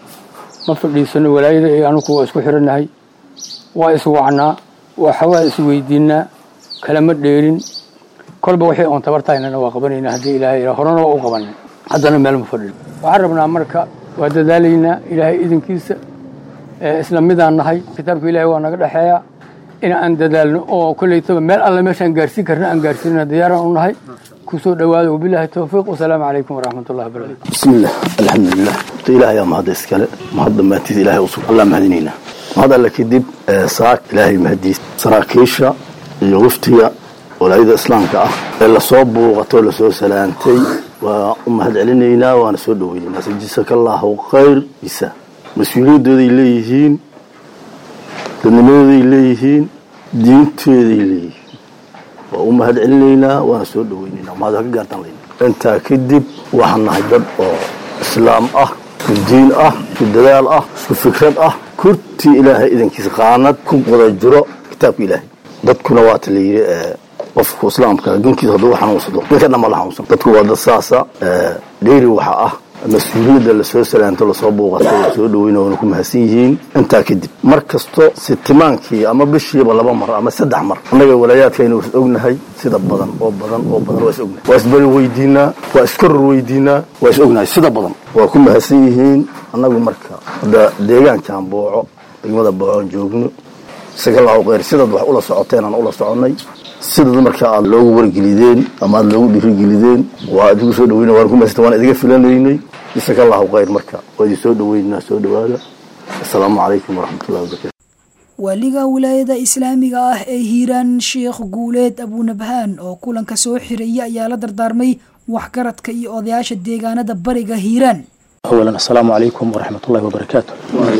ma fadhiisano walaayada iyo anuku waa isku xirannahay waa iswacnaa waxawaa isweydiinaa kalama dheerin kolba waxay oon tabartahaynana waa qabanaynaa haddii ilaahay horena waa u qabanay haddana meel ma fadhin waxaan rabnaa marka waa dadaalaynaa ilaahay idinkiisa isla midaan nahay kitaabka ilahay waa naga dhexeeya in aan dadaalno oo kolleytaba meel alle meeshaan gaarsiin karna aan gaarsiinana diyaaraan u nahay kusoo dhawaada wabilahi towfiiq wasalaamu calaykum waraxmatullahi wabarakatu bismillaah alxamdulilah ta ilaah ayaa mahadda iskale mahad dhammaantiis ilahay usug allah mahadinaynaa mahad alle kadib saak ilaahay mahadiis saraakiisha iyo waftiga walaayada islaamka ah ee lasoo buuqatoo lasoo salaantay waa u mahad celinaynaa waana soo dhaweynaynaa sajisaka allahu khayr bisa mas-uuliyadooday leeyihiin dadnimadooday leeyihiin diintooday leeyihiin waa u mahad celinaynaa waana soo dhaweynaynaa mahad ka gaartaan leyna intaa kadib waxaan nahay dad oo islaam ah isku diin ah isku dadaal ah isku fikrad ah kurtii ilaahay idankiisa qaanad ku wada jiro kitaabka ilaahay dadkuna waata la yidhi qofku islaamka ginkiisa hadduu xanuunsado ninka dhan ma la xanuunsan dadku waa dad saasa dheeri waxa ah mas-uuliyadda lasoo salaanto lasoo buuqato lasoo dhaweyna waana ku mahadsan yihiin intaa kadib mar kasto sitimaankii ama bishiiba laba mar ama saddex mar annaga walaayaadkayna was ognahay sida badan oo badan oo badan waa is ognahay waa isbari weydiinaa waa iskoror weydiinaa waa is ognahay sida badan waa ku mahadsan yihiin annagu marka hadda deegaankan booco degmada boocoon joogno isagallahu kheyr sidaad wax ula socoteen aan ula soconnay sidaad marka aad loogu wargelideen ama aad loogu dhiirigelideen waa idigu soo dhaweyna waan ku mahadsan waan idiga filanaynay isagallahu kheyr marka waa idin soo dhaweynaa soo dhawaada assalaamu calaykum waraxmatullahi wabarakatu waaliga wilaayada islaamiga ah ee hiiraan sheekh guuleed abuunabhaan oo kulanka soo xiraya ayaa la dardaarmay waxgaradka iyo odayaasha deegaanada bariga hiiraan أولا السلام عليكم ورحمة الله وبركاته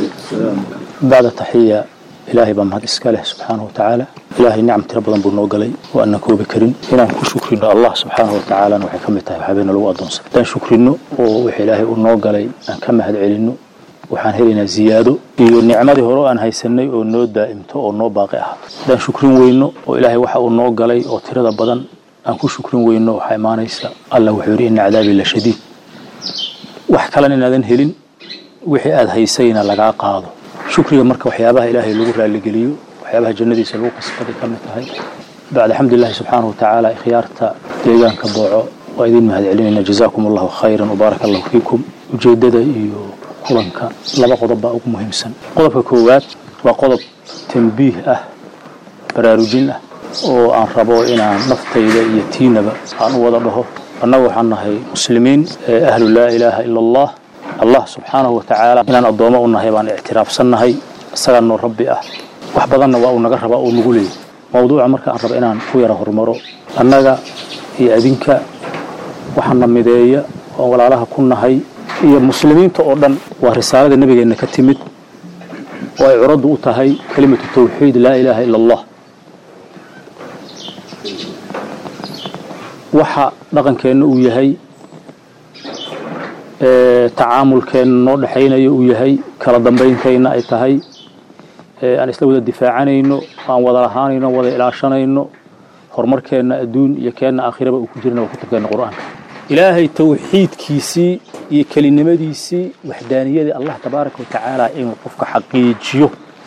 بعد تحية إلهي بمهد إسكاله سبحانه وتعالى إلهي نعم تربضا بنوغلي وأن كوب كرين إنا نكون شكرين الله سبحانه وتعالى نوحي كمتها وحبينا لو أدونس دان شكرينو ووحي إلهي ونوغلي أن كما هد علينو waxaan helaynaa ziyaado iyo nicmadii hore aan haysanay oo noo daa'imto oo noo baaqi ah haddaan shukrin weyno oo ilaahay waxa uu noo galay oo tirada badan aan ku shukrin weyno waxaa imaanaysa allah wuxuu yidhi ina cadaabii la shadiid wax kalena inaadan helin wixii aad haysayna lagaa qaado shukriga marka waxyaabaha ilaahay lagu raaligeliyo waxyaabaha jannadiisa lagu kasbaday ka mid tahay bacda xamdulillahi subxaanahu watacaala ikhyaarta deegaanka booco waa idin mahad celinayna jazaakum allahu khayran wabaaraka allahu fiikum ujeeddada iyo kulanka laba qodob baa ugu muhiimsan qodobka koowaad waa qodob tambiih ah baraarujin ah oo aan rabo inaan naftayda iyo tiinaba aan u wada dhaho annagu waxaan nahay muslimiin ee ahlu laa ilaaha ila allah allah subxaanahu watacaala inaan addoommo u nahay baan ictiraafsannahay isagaa noo rabbi ah wax badanna waa uu naga rabaa oo nagu leeyay mawduuca marka aan rabo inaan ku yara horumaro annaga iyo adinka waxaana mideeya oo walaalaha ku nahay iyo muslimiinta oo dhan waa risaalada nebigeenna ka timid oo ay curaddu u tahay kelimatu tawxiid laa ilaaha ila allah waxa dhaqankeenna uu yahay tacaamulkeenna noo dhexaynayo uu yahay kala dambayntayna ay tahay aan isla wada difaacanayno aan wada lahaanayno wada ilaashanayno horumarkeenna adduun iyo keenna aakhiraba uu ku jirna waa kutubkeenna qur-aanka ilaahay tawxiidkiisii iyo kelinimadiisii waxdaaniyadii allah tabaaraka wa tacaala inuu qofka xaqiijiyo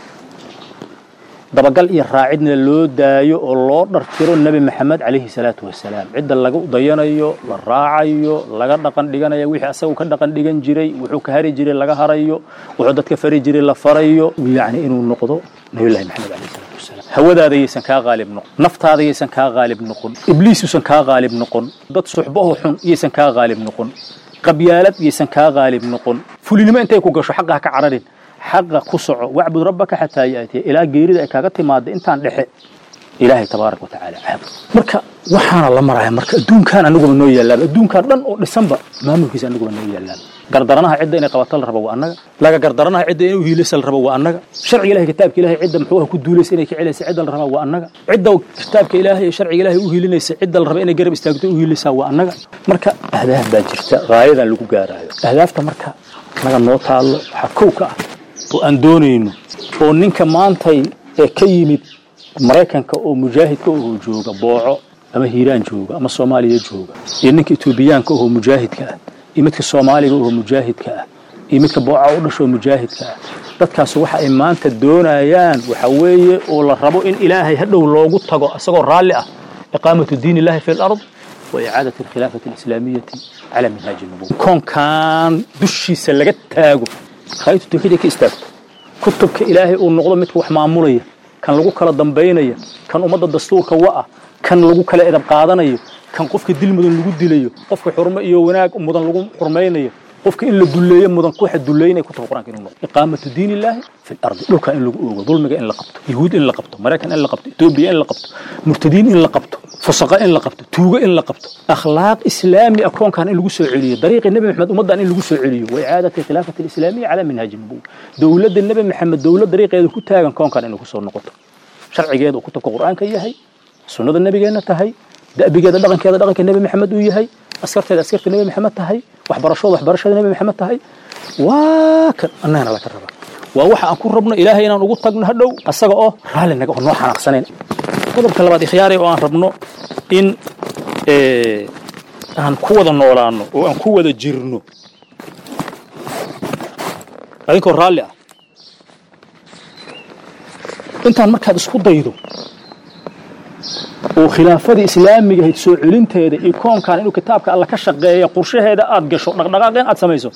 dabagal iyo raacidna loo daayo oo loo dhartiro nebi maxamed calayhi salaatu wasalaam cidda laga dayanayo la raacayo laga dhaqan dhiganayo wixii asagu ka dhaqan dhigan jiray wuxuu ka hari jiray laga harayo wuxuu dadka fari jiray la farayo yacni inuu noqdo nabiyullahi maxamed calayhi salaatu wasalaam hawadaada yaysan kaa qaalib noqon naftaada yaysan kaa qaalib noqon ibliis yuusan kaa qaalib noqon dad suxbaho xun yaysan kaa qaalib noqon qabyaalad yaysan kaa qaalib noqon fulinimo intay ku gasho xaqa ha ka cararin xaqa ku soco wacbud rabbaka xataa yaatiya ilaa geerida ay kaaga timaada intaan dhexe ilaahay tabaaraka wa tacaala caabud marka waxaana la maraya marka adduunkan aniguba noo yaalaaba adduunkan dhan oo dhisanba maamulkiisa aniguba noo yaalaaba gardaranaha cidda inay qabato la rabo waa annaga laga gardaranaha cidda inay uhiilaysa la rabo waa annaga sharciga ilahay kitaabka ilahay cidda muxuu ah ku duulaysa inay ka celaysa cidda la rabaa waa annaga cidda kitaabka ilaahay iyo sharciga ilahay u hiilinaysa cidda la raba inay garab istaagto u hiilaysaa waa annaga marka ahdaaf baa jirta gaayadan lagu gaaraayo ahdaafta marka naga noo taallo waxaa kow ka ah oo aan doonayno oo ninka maantay ee ka yimid maraykanka oo mujaahidka oo jooga booco ama hiiraan jooga ama soomaaliya jooga iyo ninka etoobiyaanka oo mujaahidka ah iyo midka soomaaliga oo mujaahidka ah iyo midka booca u dhashoo mujaahidka ah dadkaas waxa ay maanta doonayaan waxa weeye oo la rabo in ilaahay hadhow loogu tago isagoo raalli ah iqaamatu diin illahi fi lard wa icaadati alkhilaafati alislaamiyati cala minhaaji nubuwa koonkan dushiisa laga taago khaytu tawxiid ka istaagto kutubka ilaahay uu noqdo midka wax maamulaya kan lagu kala dambaynaya kan ummadda dastuurka wa'ah kan lagu kala edab qaadanayo kan qofka dil mudan lagu dilayo qofka xurmo iyo wanaag mudan lagu xurmaynayo qofka in la duleeyo mudan kuwaxa duleynaya kutubka qur-aanka inuu noqdo iqaamatu diin illaahi fi lardi dhulka in lagu oogo dulmiga in la qabto yahuud in la qabto maraykan in la qabto etoobiya in la qabto murtadiin in la qabto fusaqa in la qabto tuugo in la qabto akhlaaq islaami ah koonkan in lagu soo celiyo dariiqi nebi maxamed ummaddan in lagu soo celiyo wa icaadati khilaafati alislaamiya calaa minhaaji nubuwa dowladda nebi maxamed dowlad dariiqeeda ku taagan koonkan inay kusoo noqoto sharcigeeda uu kutubka qur-aanka yahay sunnada nebigeenna tahay da'bigeeda dhaqankeeda dhaqanka nebi maxamed uu yahay askarteeda askarta nebi maxamed tahay waxbarashooda waxbarashada nebi maxamed tahay waa kan annagana laga rabaa waa waxa aan ku rabno ilaahay inaan ugu tagno hadhow asaga oo raalli naga oo noo xanaaqsanayn qodobka labaad ikhyaare oo aan rabno in aan ku wada noolaano oo aan ku wada jirno adinkoo raalli ah intaan markaad isku daydo oo khilaafadii islaamiga ahayd soo celinteeda iyo koonkan inuu kitaabka alla ka shaqeeya qorshaheeda aad gasho dhaqdhaqaaqeen aad samayso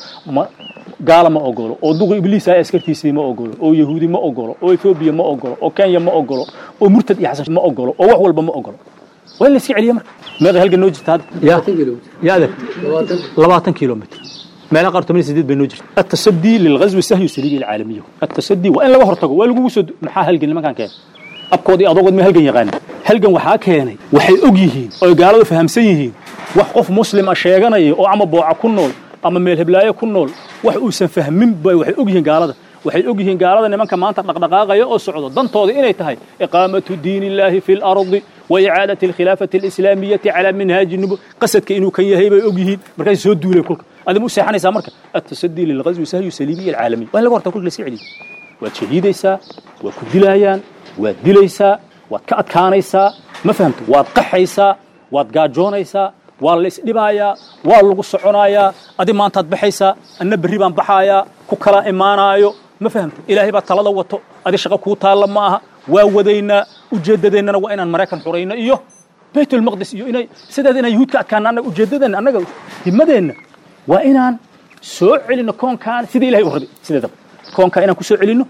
gaala ma ogolo oo duqi ibliis ah askartiisii ma ogolo oo yahuudi ma ogolo oo ethoobiya ma ogolo oo kenya ma ogolo oo murtad iyo xasan ma ogolo oo wax walba ma ogolo waa in la iska celiya marka meeqa halgan noo jirta hadda ya adeeg labaatan kilomitr meelaha qaar toban iyo sideed bay noo jirta atasadii lilghazwi sahyu saliibi alcaalamiya atasadii waa in laga hortago waa lagugu soo maxaa halgan nimankan keenay abkood iyo adogood ma halgan yaqaana halgan waxaa keenay waxay og yihiin oo gaaladu fahamsan yihiin wax qof muslima sheeganaya oo ama booca ku nool ama meel heblaayo ku nool wax uusan fahmin bay waxay og yihiin gaalada waxay og yihiin gaalada nimanka maanta dhaqdhaqaaqaya oo socdo dantooda inay tahay iqaamatu diin illaahi fi lardi wa icaadati alkhilaafati alislaamiyati calaa minhaaji nubu qasadka inuu kan yahay bay og yihiin markaas soo duulay kulka adima u seexanaysaa marka atasadii lilghazwi sahyu saliibiya alcaalamiya waa in laga hortaa kulka la iska celiyo waad shahiidaysaa waa ku dilaayaan waad dilaysaa waad ka adkaanaysaa ma fahamta waad qaxaysaa waad gaajoonaysaa waa la isdhibaayaa waa lagu soconayaa adi maantaad baxaysaa anna berri baan baxaayaa ku kala imaanaayo ma fahamta ilaahay baa talada wato adi shaqo kuu taalla ma aha waa wadaynaa ujeeddadeennana waa inaan maraykan xurayno iyo baytulmaqdis iyo inay sideed inaan yuhuud ka adkaana annaga ujeeddadeenna annaga himadeenna waa inaan soo celinno koonkaan sida ilahay u rabay sideedaba koonkaa inaan ku soo celinno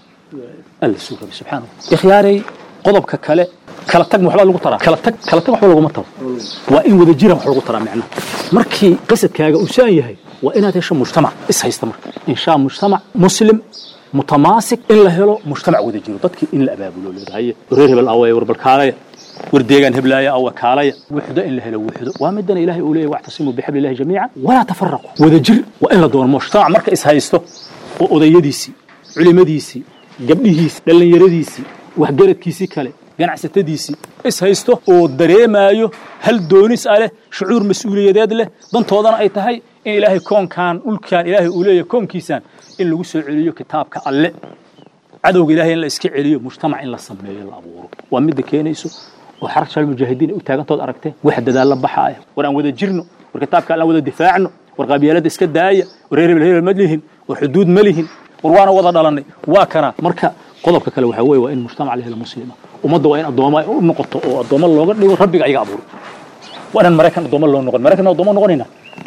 alla suu rabay subxaanahu ikhyaaray qodobka kale kala tag waxbaa lagu taraa kala tag kala tag waxba laguma taro waa in wada jira wax lagu taraa macnaha markii qasadkaaga uu saan yahay waa inaad hesho mujtamac is haysta marka inshaa mujtamac muslim mutamaasik in la helo mujtamac wada jiro dadkii in la abaabulo leedahay reer hebel away war balkaalaya war deegaan heblaaya awa kaalaya wuxdo in la helo wuxdo waa midana ilaahay uu leeyahay wactasimuu bixabli illahi jamiica walaa tafaraqu wada jir waa in la doono mujtamac marka is haysto oo odayadiisii culimadiisii gabdhihiisii dhallinyaradiisii waxgaradkiisii kale ganacsatadiisii is haysto oo dareemaayo hal doonis ah leh shucuur mas-uuliyadeed leh dantoodana ay tahay in ilaahay koonkan dhulkan ilaahay uu leeyahay koonkiisaan in lagu soo celiyo kitaabka alle cadowga ilaahay in la iska celiyo mujtamac in la sameeyo la abuuro waa midda keenayso oo xarag shal mujaahidiin u taagantood aragteen wax dadaal la baxaaya war aan wada jirno war kitaabka alle aan wada difaacno war qabyaalada iska daaya war reer hebel hebel ma lihin war xuduud ma lihin war waana wada dhalanay waa kana marka qodobka kale waxaa weeye waa in mujtamac la helo muslima ummadda waa in addooma u noqoto oo addooma looga dhigo rabbiga ayaga abuuro waa inaan maraykan addooma loo noqon maraykan addooma noqonayna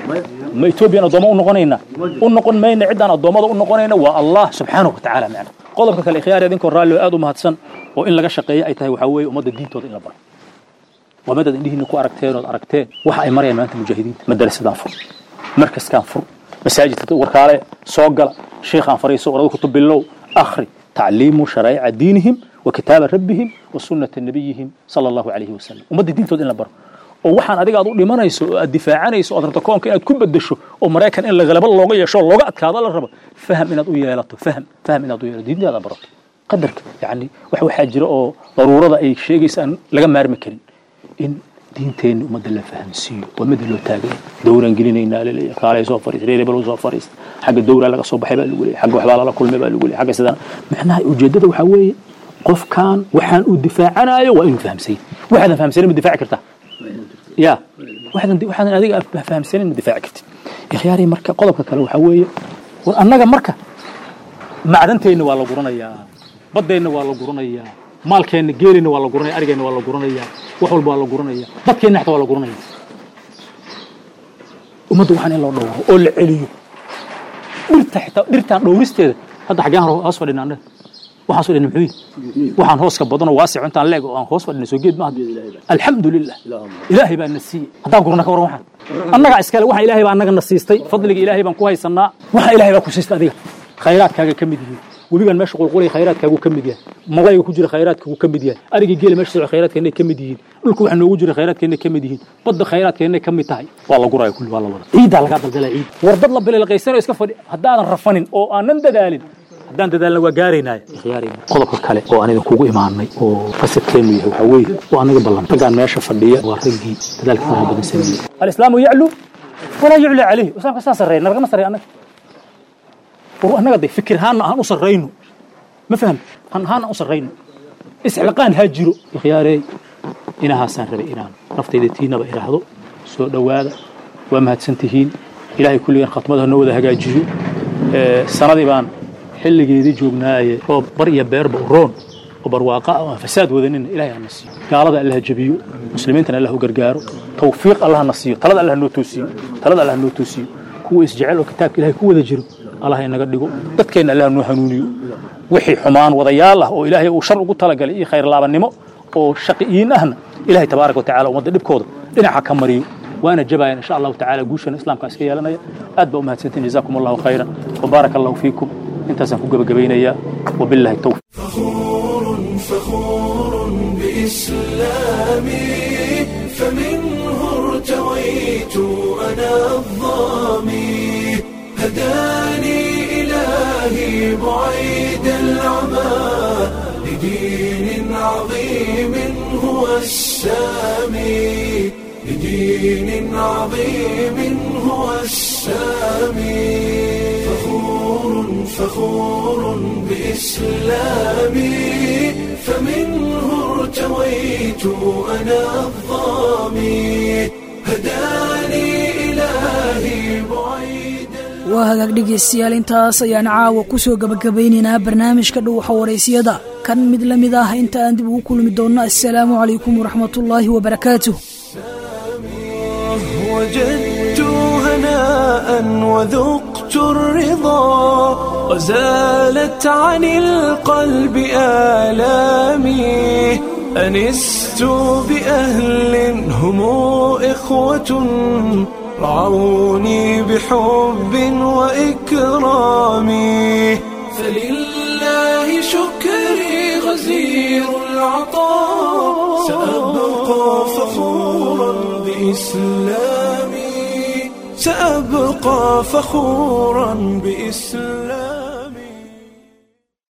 ma etoobiyan addooma u noqonayna u noqon mayna ciddaan addoommada u noqonayna waa allah subxaanahu watacaala macna qodobka kale ikhyaar idinkoo raalli oo aad u mahadsan oo in laga shaqeeyo ay tahay waxaa weeye ummadda diintooda in la baro waa midaad indhihiina ku aragteen ood aragteen waxa ay marayaan maanta mujaahidiinta madarasadaan fur markaskaan fur masaajidka warkaale soo gala sheikhaan fariiso orada kutub bilow akhri tacliimu sharaa'ica diinihim wa kitaaba rabbihim wa sunnata nabiyihim sala allahu calayhi wasalam ummadda diintooda in la baro oo waxaan adiga aad u dhimanayso oo aad difaacanayso ood rabto koonka inaad ku bedesho oo maraykan in lagalaba looga yeesho oo looga adkaado la rabo faham inaad u yeelato faham faham inaad u yeelato diintaada barato qadarka yacni wax waxaa jira oo daruurada ay sheegaysa aan laga maarmi karin in diinteenna ummadda la fahamsiiyo waa mida loo taagay dowraan gelinaynaa laleeyahay kaalay soo fariis reer hebel soo fariista xagga dowraa laga soo baxay baa lagu leeyahay xagga waxbaa lala kulmay baa lagu leeyahay xagga sidaan macnaha ujeeddada waxaa weeye qofkan waxaan uu difaacanayo waa inuu fahamsan yahay waxaadan fahamsanin ma difaaci kartaa ya waxaadan waxaadan adiga fahamsanin ma difaaci kartid ikhyaari marka qodobka kale waxaa weeye war annaga marka macdanteenna waa la guranayaa baddeenna waa la guranayaa maalkeenna geelina waa la guranaya arigeenna waa la guranaya wax walba waa la guranaya dadkeenna xataa waa la guranaya ummadda waxaan in loo dhowro oo la celiyo dhirta xitaa dhirtaan dhowristeeda hadda xaggeen hoos fadhina annaga waxaan soo dhina muxuu yihi waxaan hooska badanoo waasic intaan leeg oo aan hoos fadhina soo geed maaha alxamdu lilah ilaahay baa na siiyey haddaan gurna ka waran waxaan annagaa iskale waxaan ilaahay baa annaga na siistay fadliga ilaahay baan ku haysanaa waxa ilaahay baa ku siistay adiga khayraadkaaga ka mid yihiin webigan meesha qulqulaya khayraadkaagu ka mid yahay malayga ku jira khayraadkaagu ka mid yahay arigii geela meesha socda khayraadkeennay ka mid yihiin dhulka waxa noogu jira khayraadkeennay ka mid yihiin badda khayraadkeennay ka mid tahay waa la guraya kulli waa la wada ciiddaa lagaa daldalaya ciid war dad la bililqaysano iska fadhi haddaadan rafanin oo aanan dadaalin haddaan dadaalna waa gaaraynaya qodobka kale oo aan idinkugu imaanay oo qasadkeennu yahay waxaa weeye waa anaga ballan raggaan meesha fadhiya waa raggii dadaalka faraha badan sameeyey alislaamu yaclu walaa yucla calayh islaamka saa sarreeya nalagama sarreeya annaga war annaga de fikir ahaanna aan u sarrayno ma faham han ahaan aan u sarrayno isxilqaan ha jiro ikhyaarey inahaasaan rabay inaan naftayda tiinaba idhaahdo soo dhowaada waa mahadsan tihiin ilaahay kulligan khatmada noo wada hagaajiyo sanadii baan xilligeedii joognaaye roob bar iyo beerba roon oo barwaaqa ah oo aan fasaad wadanin ilahay hana siiyo gaalada allah jabiyo muslimiintana allah u gargaaro tawfiiq allah na siiyo talada allah noo toosiyo talada allah noo toosiyo kuwa isjecel oo kitaabka ilahay ku wada jiro allah inaga dhigo dadkeenna allah noo hanuuniyo wixii xumaan wadayaal ah oo ilaahay uu shar ugu talagalay iyo khayr laabannimo oo shaqiyiin ahna ilahay tabaaraka wa tacala ummadda dhibkooda dhinaca ka mariyo waana jabayan insha allahu tacala guushana islaamka iska yeelanaya aad baa u mahadsantiin jazakum allahu khayran wabaaraka allahu fiikum intaasaan ku gebagabaynayaa wabillahi tawfiq فخور بإسلامي فمنه ارتويت أنا الظامي هداني إلهي بعيد العمى لدين عظيم هو السامي لدين عظيم هو السامي فخور فخور بإسلامي فمنه ارتويت أنا الظامي هداني إلهي بعيد waa hagaag dhegaystayaal intaas ayaan caawa ku soo gabagabaynaynaa barnaamijka dhuuxa waraysiyada kan mid la mid ah inta aan dib ugu kulmi doonno assalaamu calaykum waraxmatullaahi wabarakaatuh وجدت هناء وذقت الرضا وزالت عن القلب آلامي أنست بأهل هم إخوة رعوني بحب وإكرام فلله شكري غزير العطاء سأبقى فخورا بإسلامي سأبقى فخورا بإسلامي